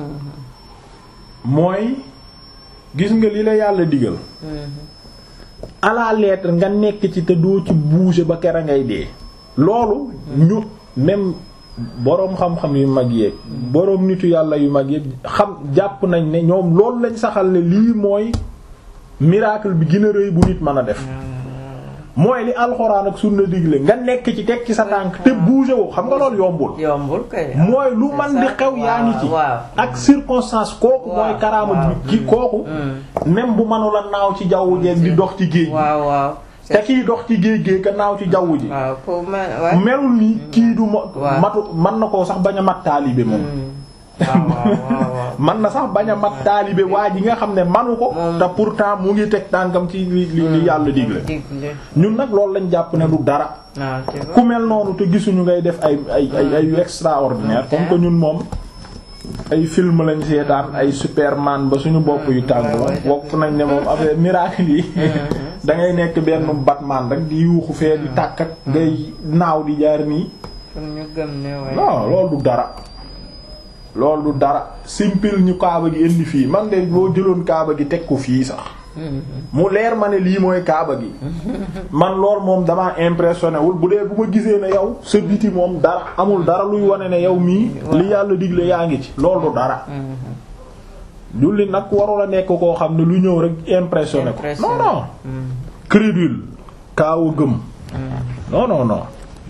mooy gis nga li la yàlla digal à la lettre nga nekk ci te doo ci bouger ba kera ngay dee loolu ñu même boroom xam-xam yu mag yeeg boroom nitu yàlla yu mag yeeg xam jàpp nañ ne ñoom loolu lañ saxal ne lii mooy miracle bi gën a rëy bu nit mën a def mooy li alxuraan ak sunna digle nga nekk ci teg ci sa tànk te bouger woo xam nga loolu yombul. yombul kay mooy lu man di xew yaa ngi ci. ak circonstance kooku mooy karaama bi ci kooku. même bu mënula naaw ci jaww jeeg di dox ci géej. waaw waaw. te kiy dox ci géej géej ka naaw ci jaww ji. melul ni kii du matu mën na koo sax bañ a mat taalibe moom. man na sax bañ a mat taalibe waa ji nga xam ne manu ko. te pourtant mu ngi teg tànkam ci li li yàlla digle. ñun nag loolu lañ jàpp ne du dara. ku mel noonu te gisuñu ngay def ay ay ay ay extraordinaire comme que ñun moom. ay film lañ seetaan ay superman ba suñu bopp yu tàng bokk nañ ne moom affaire miracle yi. da ngay nekk benn Batman rek di yuuxu fee di tàkk ak ngay naaw di jaar nii. non loolu du dara. loolu du dara simpil ñu kaaba gi indi fii man de boo jëloon kaaba gi teg ko fii sax mu leer ma ne lii mooy kaaba gi man lool moom damaa impressionné wul bu dee bu ma gisee ne yow sa biti moom dara amul dara luy wane ne yow mii li yàlla digle yaa ngi ci loolu du dara julli nag warula nekk koo xam ne lu ñëw rek impressionné ko non non crédule kaawa gëm non non non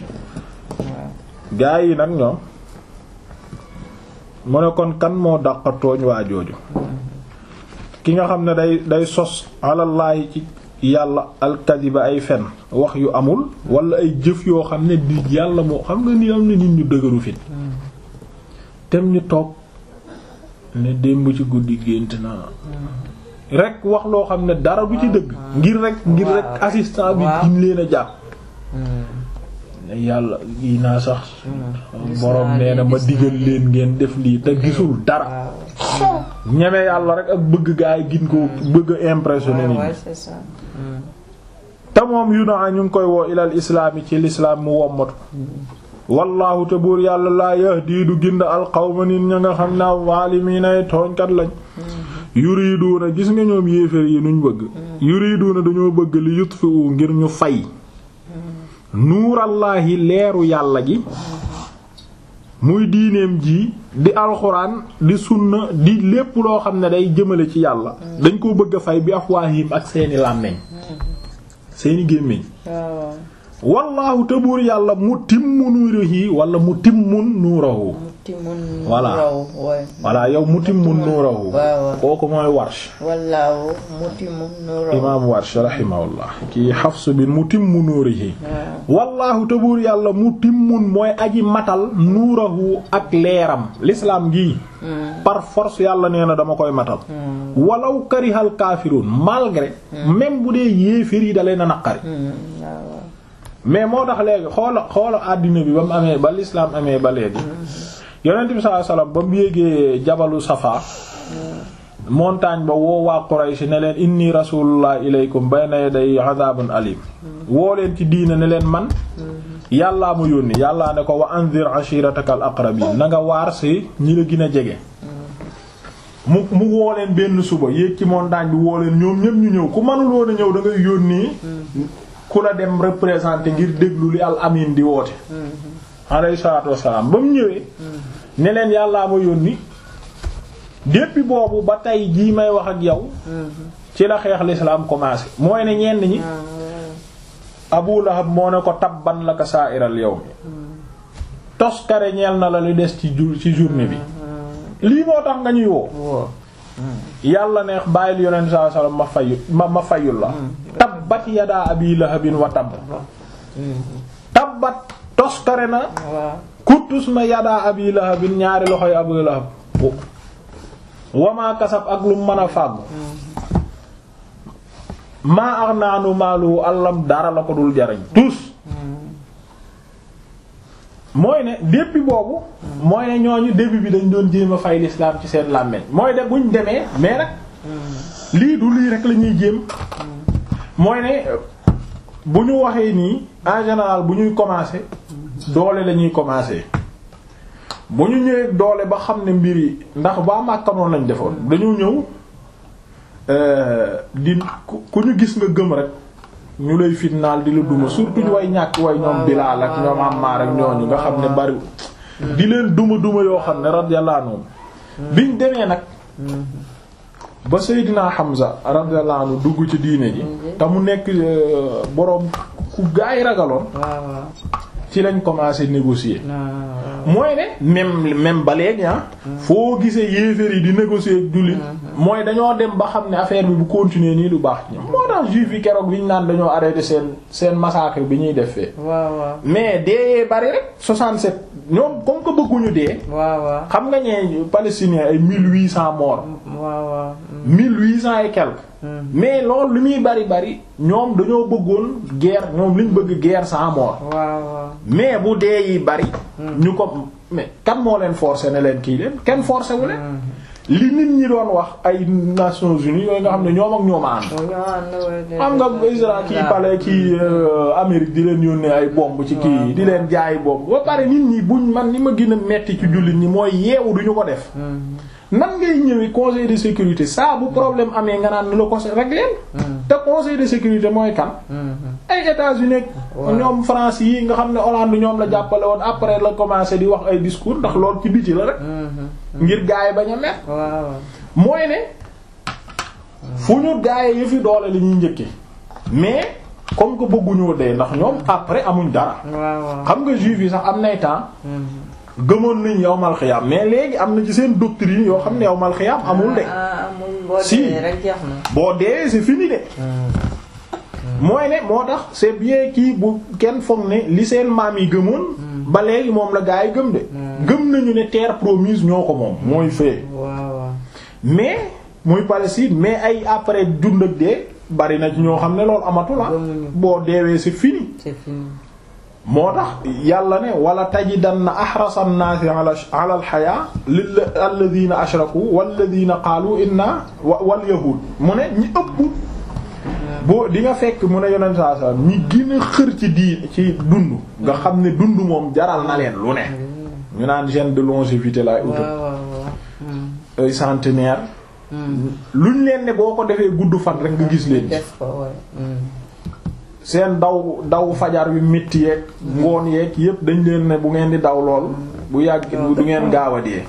gaa yi nag ñoom mu ne kon kan moo dàqa tooñ waa jooju ki nga xam ne day day sos alallaahi ci yàlla alkadiba ay fen wax yu amul wala ay jëf yoo xam ne di yàlla moo xam nga ni am na nit ñu dëgëru fit tem ñu toog ne démb ci guddi gént naa rek wax loo xam ne dara du ci dëgg ngir rek ngir rek assistant bi gin leen a jàpp yàlla yi naa sax borom nee na ma digal leen ngeen def lii te gisul dara ñeme yàlla rek ak bëgg gaa yi gin ko bëgg a impressionné nit te moom yu na ñu ngi koy woo ilal islaam yi ci lislaam mu wommatu wallaahu te buur yàlla laa yahdi du gind alqawma nit ña nga xam ne waalimiinay tooñkat lañ yuriduuna gis nga ñoom yéeféer yi nuñ bëgg yuriduuna dañoo bëgg li yutfi'u ngir ñu fay nuurallaahi leeru yàlla gi muy diineem ji di alxuraan di sunna di lépp loo xam ne day jëmale ci yàlla dañ koo bëgg a fay bi afwaahim ak seeni làmmeñ seeni gémmiñ wallaahu te buur yàlla mu timmu nuurihi wala mu timmun nuurahu voilà voilà yow mu timmun nuurahu kooku mooy warsh wallaahu mu timmun nuurahu imaam warsh rahimahullah kii Hafs bi mu timmu nuurihi wallaahu te buur yàlla mu timmun mooy aji matal nuurahu ak leeram l'islam gii par force yàlla nee na dama koy matal walaw karihal kaafiruun malgré même bu dee yéeféer yi dalee na naqari mais moo tax léegi xoola xoola àddina bi ba mu amee ba l'islam amee ba léegi yonent bi sallallahu alayhi wasallam ba mu yéegee jabalu safa montagne ba woo waa Quraysh ne leen inni rasulullah ilaykum bayna yaday adabun alim woo leen ci diina ne leen man yàllaa mu yónni yàllaa ne ko wa anzir ashiratakal aqrabin na nga waar si ñi la gën a jege mu mu woo leen benn suba yéeg ci montagne bi woo leen ñoom ñëpp ñu ñëw ku mënul woon a ñëw da ngay yónnee ku la dem représenter ngir déglu li al amin di woote alayhi salaatu wassalaam ba mu ñëwee ne leen yàllaa ma yónni depuis boobu ba tey jii may wax ak yow ci la xeex l'islam commencé mooy ne ñenn ñi Abu Lahab moo ne ko tabban laka sa'iral yawm toskare ñeel na la li des ci jour ci journée bi lii moo tax nga ñuy woo yàlla neex bàyyil yonent sallallahu alayhi wasallam ma fayu ma ma fayul la tabbat yadaa abi lahabin wa tabb tabbat toskare na kuttus na yadaa abi lahabin ñaari loxoy abu lahab wamaa kasab ak lu mën a fàggu maa ax naanu maalu àllam dara la ko dul jariñ tous mooy ne depuis boobu mooy ne ñooñu début bi dañ doon jéem a fay l'islam ci seen làmmeñ mooy de buñ demee mais nag lii du lii rek la ñuy jéem mooy ne bu ñu waxee nii en général bu ñuy commencer doole la ñuy commencer bu ñu ñëwee doole ba xam ne mbir yi ndax ba Makka noonu lañ defoon dañu ñëw di ku ñu gis nga gëm rek ñu lay fitnaal di la duma surtout ñu way ñàkk way ñoom Bilaal ak ñoom Ammaar ak ñooñu nga xam ne bari di leen duma duma yoo xam ne radiyallahu anhu biñ demee nag ba Seydina Hamza radiyallahu anhu dugg ci diine ji te mu nekk boroom ku gaay ragaloon ci lañ commencé négocier mooy ne même même ba léegi ah foo gisee yéeféer yi di négocier ak jullit mooy dañoo dem ba xam ne affaire bi bu continuer nii du baax ci ñoom moo tax juif yi keroog bi ñu naan dañoo arrêté seen seen massacre bi ñuy def fee mais dee bari rek 67 ñoom comme que bëgguñu dee xam nga ñee palestiniens ay 1800 morts 1800 et quelques mais loolu li muy bari bari ñoom dañoo bëggoon guerre ñoom liñ bëgg guerre sans mort mais bu dee yi bari ñu ko mais kan moo leen forcer ne leen kii leen kenn forcer wu leen li nit ñi doon wax ay Nations Unies yooyu nga xam ne ñoom ak ñoom a ànd xam nga Israël kii pale kii Amérique di leen yónnee ay bomb ci kii di leen jaay bomb ba pare nit ñi buñ man ni ma gën a metti ci jullit ñi mooy yeewu duñu ko def nan ngay ñëwee conseil de sécurité saa bu problème amee nga naan ni la ko régler te conseil de sécurité mooy kan ay États-Unis ñoom France yi nga xam ne Hollande ñoom la jàppale woon après la commencé di wax ay discours ndax lool ci biti la rek ngir gaay bañ a met mooy ne fu ñu gaay yi fi doole li ñuy njëkke mais comme que bëgguñoo dee ndax ñoom après amuñ dara xam nga juif yi sax am nay temps gëmoon nañ yowmal xiyaam mais léegi am na ci seen doctrine yoo xam ne yowmal xiyaam amul de si boo dee c'est fini de mooy ne moo tax c'est bien kii bu kenn foog ne li seen maam yi gëmoon ba léegi moom la gaa yi gëm de gëm nañu ne terre promise ñoo ko moom mooy fee mais muy Palestine mais ay après dund ak dee bari na ci ñoo xam ne loolu amatu la boo deewee c'est fini moo tax yàlla ne wala tajidanna ahrasa an-naasi ala ala al-hayaa alladhiina ashraku walladhiina qaalu inna wal yahuud mu ne ñi ëpp boo di nga fekk mu ne yonent saa saa ñi gën a xër ci di ci dund nga xam ne dund moom jaral na leen lu ne ñu naan gène de longévité laay uta ay centenaire luñ leen ne boo ko defee gudd fan rek nga gis leen seen daw daw fajar yu métti yeeg ngoon yeeg yépp dañ leen ne bu ngeen di daw lool bu yàgg du ngeen gaaw a dee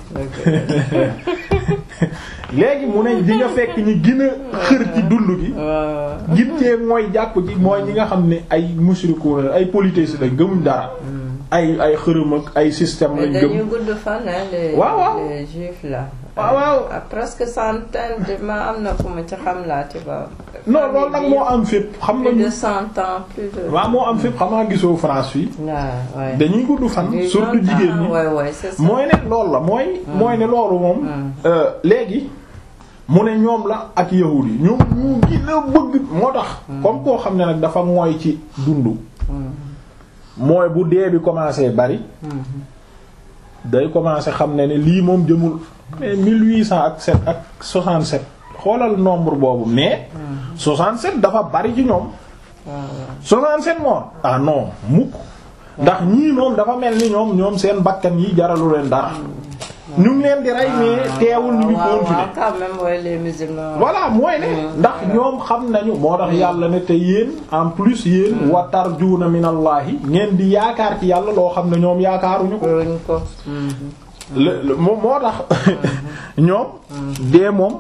léegi mu ne di nga fekk ñi gën a xër ci dund gi gin cee mooy jàpp ci mooy ñi nga xam ne ay mushriku ay polythéistes lañ gëmuñ dara ay ay xërëm ak ay système lañ gëm dañuy gudd fan les waaw waaw les juifs là waaw waaw presque centaine de ma am na ku ma ci xam laa ci ba non loolu nag moo am fépp xam nga plus de cent ans plus de waaw moo am fépp xam nga gisoo France fii waaw dañuy gudd fan surtout jigéen ñi waay waay c'est ça mooy ne loolu la mooy mooy ne loolu moom léegi mu ne ñoom la ak yahud yi ñoom ñu gën a bëgg moo tax comme koo xam ne nag dafa mooy ci dund mooy bu dee bi commencé bari day commencé xam ne ne lii moom jëmul mais 1800 ak 7 ak 67 xoolal nombre boobu mais 67 dafa bari ci ñoom 67 moom ah non mukk ndax ñii moom dafa mel ni ñoom ñoom seen bakkan yi jaralu leen dara ñu ngi leen di rey mais teewul ñu ngi continuer quand même mooy les musulmans voilà mooy ne ndax ñoom xam nañu moo tax yàlla ne te yéen en plus yéen wa tarjuuna minallahi ngeen di yaakaar ci yàlla loo xam ne ñoom yaakaaruñu ko ko moo moo tax ñoom dee moom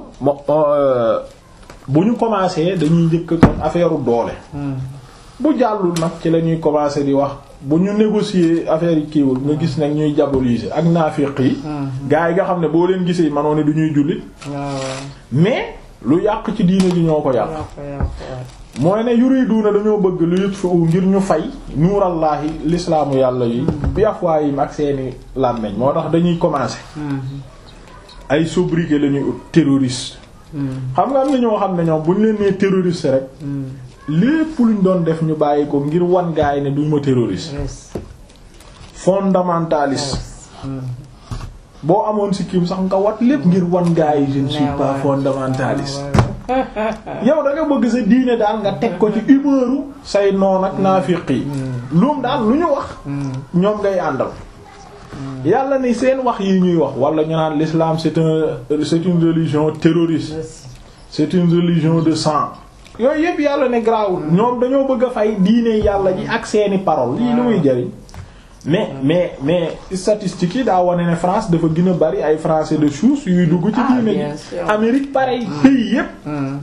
bu ñu commencé dañuy njëkk kon affaire doole bu jàllul nag ci la ñuy commencé di wax bu ñu négocier affaire yi kiiwul nga gis nag ñuy diaboliser ak naafiq yi gars yi nga xam ne boo leen gisee manoo ne du ñuy jullit mais lu yàq ci diine ji ñoo ko yàq mooy ne yuriduna dañoo bëgg lu yutfu ngir ñu fay nuurallaahi lislaamu yàlla yi bi afwaayim ak seeni làmmeñ moo tax dañuy commencer ay sobriquet la ñuy ut terroriste xam nga am na ñoo xam ne ñoom bu ñu leen nee terroriste rek lépp luñ doon def ñu bàyyi ko ngir wan gaay ne duñ ma terroriste fondamentaliste boo amoon si kim sax nga wat lépp ngir wan gaay je ne suis pas fondamentaliste yow da nga bëgg sa diine daal nga teg ko ci humeuru say noon ak naafiq yi loom daal lu ñu wax ñoom ngay àndal yàlla ni seen wax yi ñuy wax wala ñu naan l'islam c'est un c'est une religion terroriste c'est une religion de sang yooyu yëpp yàlla ne grawul ñoom dañoo bëgg a fay diine yàlla ji ak seeni parole lii lu muy jëriñ mais mais mais statistiques yi daa wane ne France dafa gën a bari ay français de souche yuy dugg ci diine ji Amérique pareil pays yëpp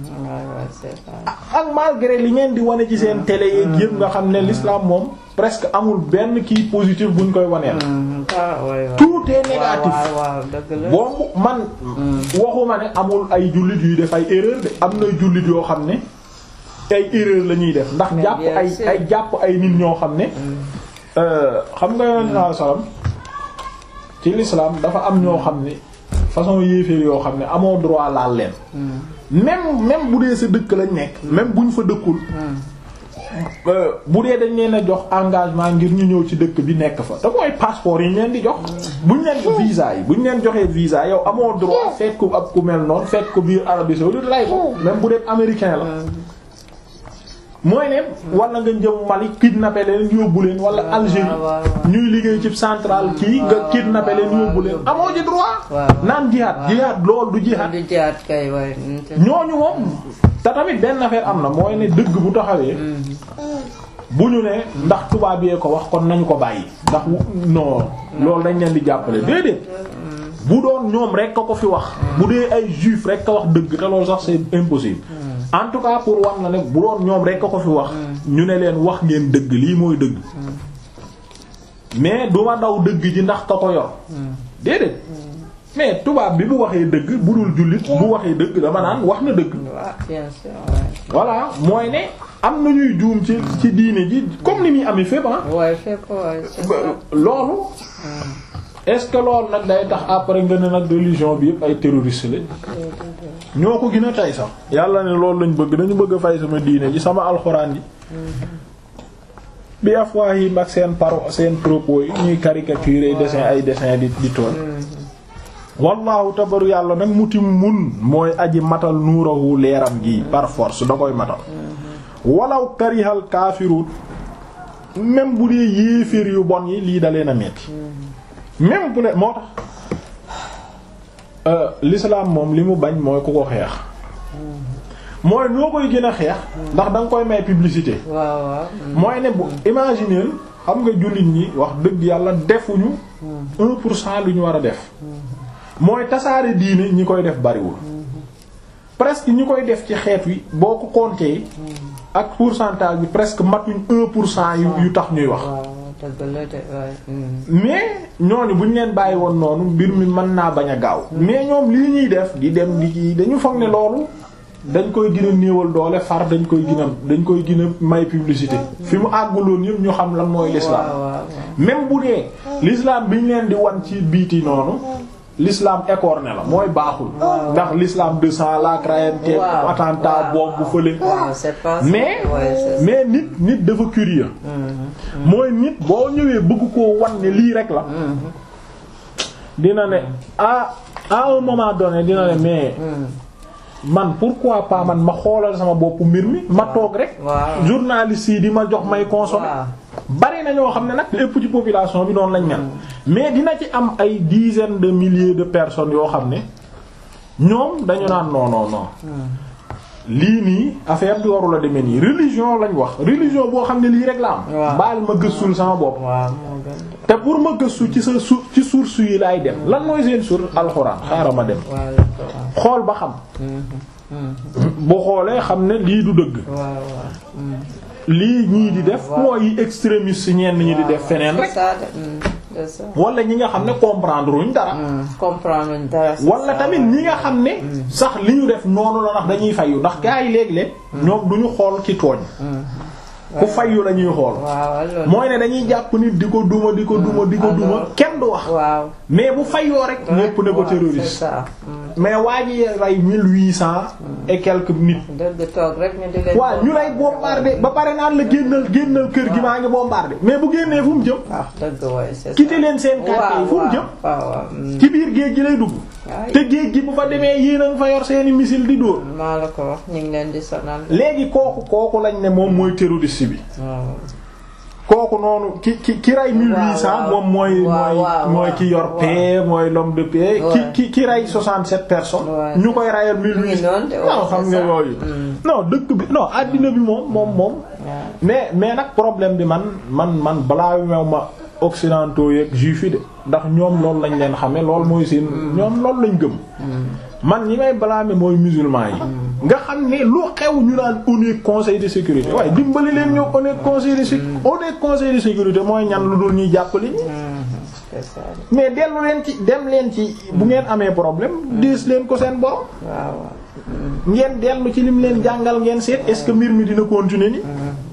ak malgré li ngeen di wane ci seen télé yeeg yëpp nga xam ne l'islam moom presque amul benn kii positif buñ koy waneel tout est négatif boobu man waxuma ne amul ay jullit yuy def ay erreur de am na jullit yoo xam ne ay erreur la ñuy def ndax jàpp ay ay jàpp ay nit ñoo xam ne xam nga yonent saa salaam ci l'islam dafa am ñoo xam ne façon yéeféer yoo xam ne amoo droit laal leen même même bu dee sa dëkk lañ nekk même buñ fa dëkkul bu dee dañ leen a jox engagement ngir ñu ñëw ci dëkk bi nekk fa te mooy passeport yi ñu leen di jox buñ leen visa yi buñ leen joxee visa yow amoo droit fekk ko ab ku mel noonu fekk ko biir Arabie saoudite lay ko même bu dee américain la mooy ne wala nga jëm Mali kidnappé leen yóbbu leen wala Algérie ñuy liggéey ci centrale kii nga kidnappé leen yóbbu leen amoo ci droit naan jihaad jihaad loolu du jihaad ñooñu moom te tamit benn affaire am na mooy ne dëgg bu taxawee bu ñu ne ndax tubaab yee ko wax kon nañu ko bàyyi ndax non loolu dañ leen di jàppale déedéet bu doon ñoom rek a ko fi wax bu dee ay juif rek a wax dëgg te loolu sax c'est impossible en tout cas pour wax na ne bu doon ñoom rek a ko fi wax ñu ne leen wax ngeen dëgg lii mooy dëgg mais duma daw dëgg ji ndax ka ko yor déedéet mais tubaab bi bu waxee dëgg bu dul jullit bu waxee dëgg dama naan wax na dëgg voilà mooy ne am na ñuy juum ci ci diine ji comme ni muy amee fépp ah loolu est-ce que loolu nag day tax après nga ne nag religion bi yëpp ay terroriste la ñoo ko gën a tey sax yàlla ne loolu lañ bëgg dañu bëgg a fay sama diine ji sama alxuraan ji bi afwaahim ak seen paro seen propos yi ñuy caricaturer dessin ay dessin di di tool wallaahu tabaru yàlla nag mutim mun mooy aji matal nuurahu leeram gi par force da koy matal walaw karihal kaafirun même bu dee yéeféer yu bon yi lii da leen a metti même bu ne moo tax l'islam moom li mu bañ mooy ku ko xeex mooy noo koy gën a xeex ndax da nga koy may publicité mooy ne bu imaginer xam nga jullit ñi wax dëgg yàlla defuñu un pour cent lu ñu war a def mooy tasaare diine ñi koy def bariwul presque ñi koy def ci xeet wi boo ko compter ak pourcentage bi presque matuñ un pour cent yu tax ñuy wax mais ñooñu bu ñu leen bàyyi woon noonu mbir mi mën naa bañ a gaaw mais ñoom lii ñuy def di dem di ci dañu foog ne loolu dañ koy gën a néewal doole far dañ koy gën a dañ koy gën a may publicité fi mu àgguloon yëpp ñu xam lan mooy l'islam même bu dee l'islam bi ñu leen di wan ci biiti noonu l'islam écorné la mooy baaxul ndax l'islam de sang la crainte attentat bombe fële mais mais nit nit dafa curieux mooy nit boo ñëwee bëgg koo wan ne lii rek la dina ne à à un moment donné dina ne mais man pourquoi pas man ma xoolal sama boppu mbir mi ma toog rek journaliste yi di ma jox may consommer bari na ñoo xam ne nag lépp ci population bi noonu lañ mel mais dina ci am ay dizaines de milliers de personnes yoo xam ne ñoom dañu naan non non non lii nii affaire bi warula demee nii religion lañ wax religion boo xam ne lii rek la am baal ma gëstul sama bopp te pour ma gëstu ci sa su ci source yi laay dem lan mooy seen source alxuraan xaaral ma dem xool ba xam bu xoolee xam ne lii du dëgg lii ñii di def mooy extrémiste ñenn ñi di def feneen rek wala ñi nga xam ne comprendre wuñ dara comprendre wuñ dara wala tamit ñi nga xam ne sax li ñu def noonu la ndax dañuy fayu ndax gaa yi léeg-léeg ñoom duñu xool ci tooñ ku fayu la ñuy xool mooy ne dañuy jàpp nit di ko duma di ko duma di ko duma kenn du wax mais bu fayoo rek ñépp ne ko terroriste mais waa ji rey mille huit cent et quelques nit waaw ñu lay bombarder ba pare naan la génnal génnal kër gi maa ngi bombarder mais bu génnee fu mu jëm quitter leen seen quartier fu mu jëm ci biir géej gi lay dugg te géej gi bu fa demee yéen a nga fa yor seeni missile di dóor maa la ko wax ñu ngi leen di sonal léegi kooku kooku lañ ne moom mooy terroriste bi kooku noonu ki ki ki rey mille huit cent moom mooy mooy mooy ki yor paix mooy l'homme de paix ki ki ki rey soixante-sept personnes ñu koy reyal mille huit cent non xam nga yooyu non dëkk bi non àddina bi moom moom moom mais mais nag problème bi man man man balaa meew ma occidentaux yeeg juifs yi de ndax ñoom loolu lañ leen xame loolu mooy seen ñoom loolu lañ gëm man ñi may blâmer mooy musulman yi nga xam ne lu xew ñu naan ONU conseil de sécurité waaye dimbali leen ñoo ONU conseil de sécurité ONU conseil de sécurité mooy ñan lu dul ñuy jàppali ñi mais dellu leen ci dem leen ci bu ngeen amee problème diis leen ko seen borom ngeen dellu ci lim leen jàngal ngeen seet est-ce que mbir mi dina continuer ni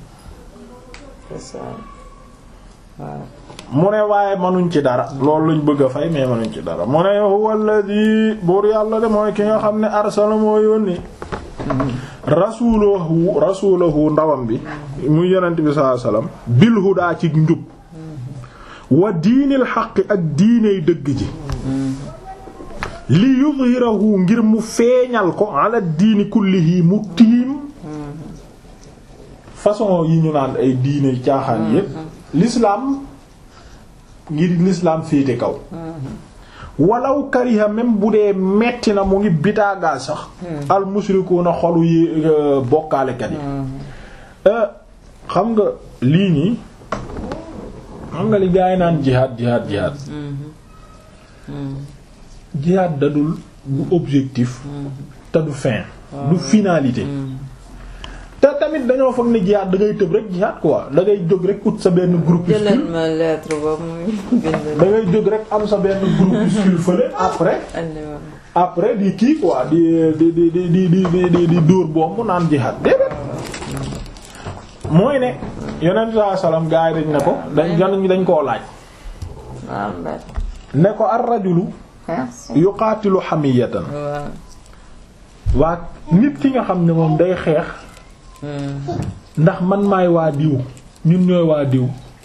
mu ne waaye manuñ ci dara loolu lañ bëgg a fay mais manuñ ci dara mu ne huwa alladhi buur yàlla de mooy ki nga xam ne arsala moo yónni rasulahu rasulahu ndawam bi muy yonent bi sallallahu alayhi wasallam bil hudaa ci njub wa diinil xaqi ak diiney dëgg ji li yudhirahu ngir mu feeñal ko ala diini kullihi mu tiim façon yi ñu naan ay diine caaxaan yépp l'islam ngir l'islam féete kaw walaw kariha même bu dee metti na mu ngi bitaagal sax al mushrikuuna xolu yi bokkaalekat yi xam nga lii nii xam nga li gaa yi naan jihaad jihaad jihaad jihaad dadul du objectif te du fin du finalité te tamit dañoo foog ne jihaad da ngay tëb rek jihaad quoi da ngay jóg rek ut sa benn groupuscule da ngay jóg rek am sa benn groupuscule fële après après di kii quoi di di di di di di di di dóor bomb naan jihaad déedéet mooy ne yonent saa salaam gaa yi dañ ne ko dañ dañ dañ koo laaj ne ko ar rajulu yuqaatilu hamiyatan waa nit ki nga xam ne moom day xeex ndax man maay waa diw ñun ñooy waa diw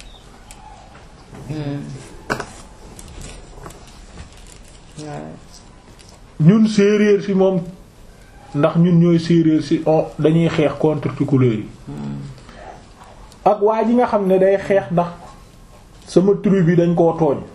ñun séeréer si moom ndax ñun ñooy séeréer si on dañuy xeex contre couleur yi ak waa ji nga xam ne day xeex ndax sama tribu bi dañ koo tooñ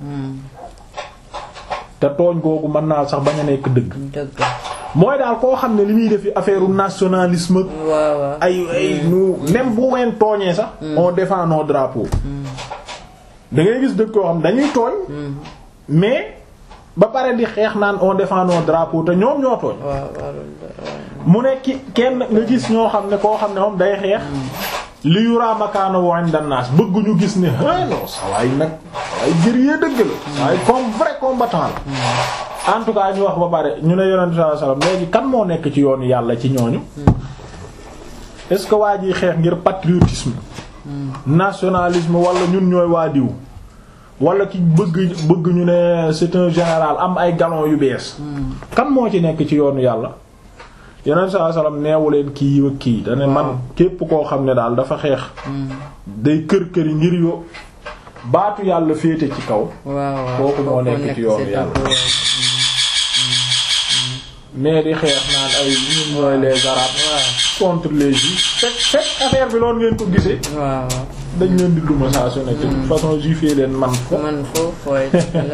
te tooñ googu mën naa sax bañ a nekk dëgg mooy daal koo xam ne li muy def affaire nationalisme ay ay nu même bu ween tooñee sax on défend nos drapeaux da ngay gis dëkk koo xam dañuy tooñ mais ba pare di xeex naan on défend nos drapeaux te ñoom ñoo tooñ mu ne ki kenn nga gis ñoo xam ne koo xam ne moom day xeex li yuraa makaana wo inda naas bëgguñu gis ne ah non sa waay nag waay guerrier dëgg la waaye comme vrai combattant la en tout cas ñu wax ba pare ñu ne yonent sallallahu alayhi wasallam léegi kan moo nekk ci yoonu yàlla ci ñooñu est-ce que waa ji xeex ngir patriotisme nationalisme wala ñun ñooy waa diw wala ki bëgg bëgg ñu ne c'est un général am ay galon yu bees kan moo ci nekk ci yoonu yàlla yeneen saa salaam neewu leen kii ak kii dane man képp koo xam ne daal dafa xeex day kër këri ngir yo baatu yàlla féete ci kaw kooku moo nekk ci yoonu yàlla mais di xeex naan ay ñun mooy les arabes contre les juifs fekk fekk affaire bi loolu ngeen ko gisee dañ leen di duma saa su nekk de toute façon juif yi leen man fo man foofu waaye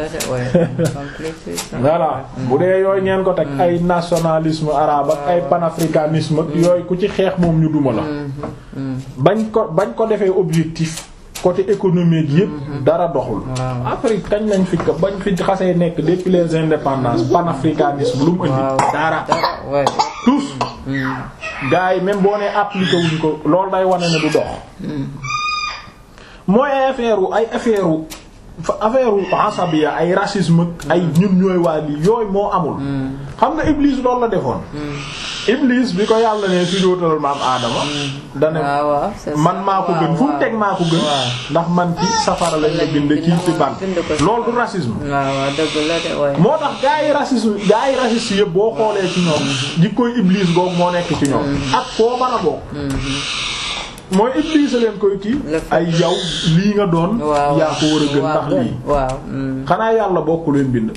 voilà bu dee yooyu ngeen ko teg ay nationalisme arabe ak ay panafricanisme ak yooyu ku ci xeex moom ñu duma la bañ ko bañ ko defee objectif côté économique yëpp dara doxul Afrique kañ lañ fi bañ fi xasee nekk depuis les indépendances panafricanisme lu mu indi dara tous gars yi même boo nee appliqué wuñ ko loolu day wane ne du dox mooy ay affaire ay affaire affaire asabiya ay racisme ay ñun ñooy waa lii yooyu moo amul xam nga Iblis loolu la defoon Iblis bi ko yàlla ne su dootal maam aadama dane man maa ko gën fu mu teg maa ko gën ndax man ci safara lañ la bind kii ci ban loolu du racisme moo tax gaa yi racisme gaa yi raciste yëpp boo xoolee ci ñoom jikkoy Iblis googu moo nekk ci ñoom ak foo mën a bokk mooy Iblis leen koy kii ay yow lii nga doon yaa ko war a gën ndax lii xanaa yàlla bokku leen bind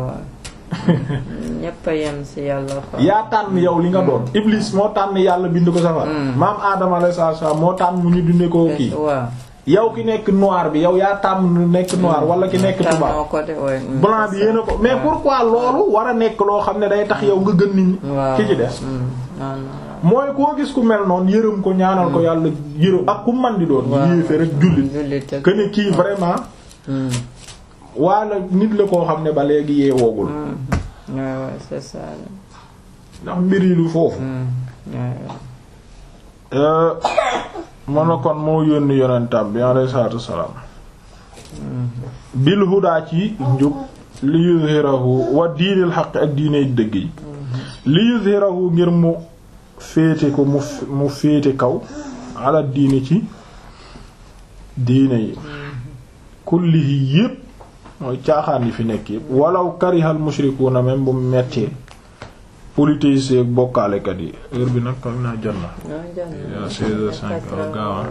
ñépp a yem ci yàlla yaa tànn yow li nga doon Iblis moo tànn yàlla bind ko safar maam Adama alayhi salaam moo tànn mu ñu dundee ko kii yow ki nekk noir bi yow yaa tànn nekk noir wala ki nekk tubaab blanc bi yéena ko mais pourquoi loolu war a nekk loo xam ne day tax yow nga gën nit ñi ki ci des mooy koo gis ku mel noonu yërëm ko ñaanal ko yàlla yërëm ak ku man di doon yéefe rek jullit que ne kii vraiment waala nit la koo xam ne ba léegi yeewoogul c'est ça ndax mbir yi lu foofu mën na kon moo yónni yonentam bi alayhi salaatu wassalaam bil hudaa ci njub li yuzhirahu wa diinil xaq ak diiney dëgg yi li yuzhirahu ngir mu féete ko mu mu féete kaw ala diini ci diine yi kullihi yépp mooy caaxaan yi fi nekk yépp walaw karihal mushrikuuna même bu mettee polythéistes ak bokkaalekat yi heure bi nag kam naa jot na yaa seize heures cinq gaawa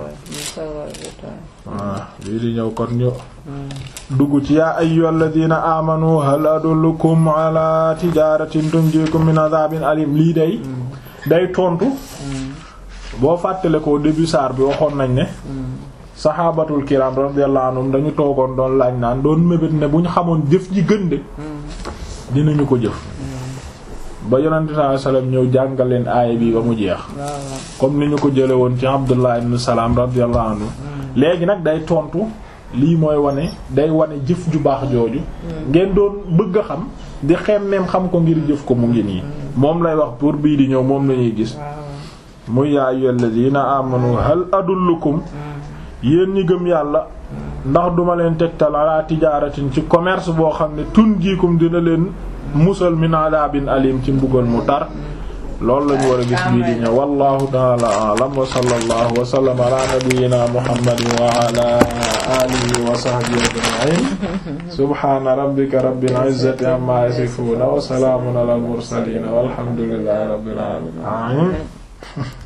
waaw lii di ñëw kon ñu dugg ci yaa ayyuhal ladina amanu hal adullukum ala tijaratin tunjikum min adhabin alim lii day day tontu boo fàttale ko début saar bi waxoon nañ ne saxaabatul kiram radiyallahu anhum dañu toogoon doon laaj naan doon mébét ne bu ñu xamoon jëf ji gën de dinañu ko jëf ba yonente sallallahu alayhi wasallam ñëw jàngal leen aaya bi ba mu jeex comme ni ñu ko jële woon ci Abdullah ibn Salam radiyallahu anhu léegi nag day tontu lii mooy wane day wane jëf ju baax jooju ngeen doon bëgg a xam di xemmeem xam ko ngir jëf ko mu ngi nii moom lay wax pour bii di ñëw moom lañuy gis muy yaa ayyuhal ladina amanu hal adullukum yéen ñi gëm yàlla ndax duma leen tegtal ala tijaaratin ci commerce boo xam ne tun jiikum dina leen musal min adabin alim ci mbugal mu tar loolu lañu war a gis bii di ñëw wallahu ta'ala a'lam wa sallallahu wa sallam ala nabiyyina muhammadin wa ala alihi wa sahbihi ajma'in subhana rabbika rabbil izzati amma yasifun wa salamun ala al mursalin walhamdulillahi rabbil alamin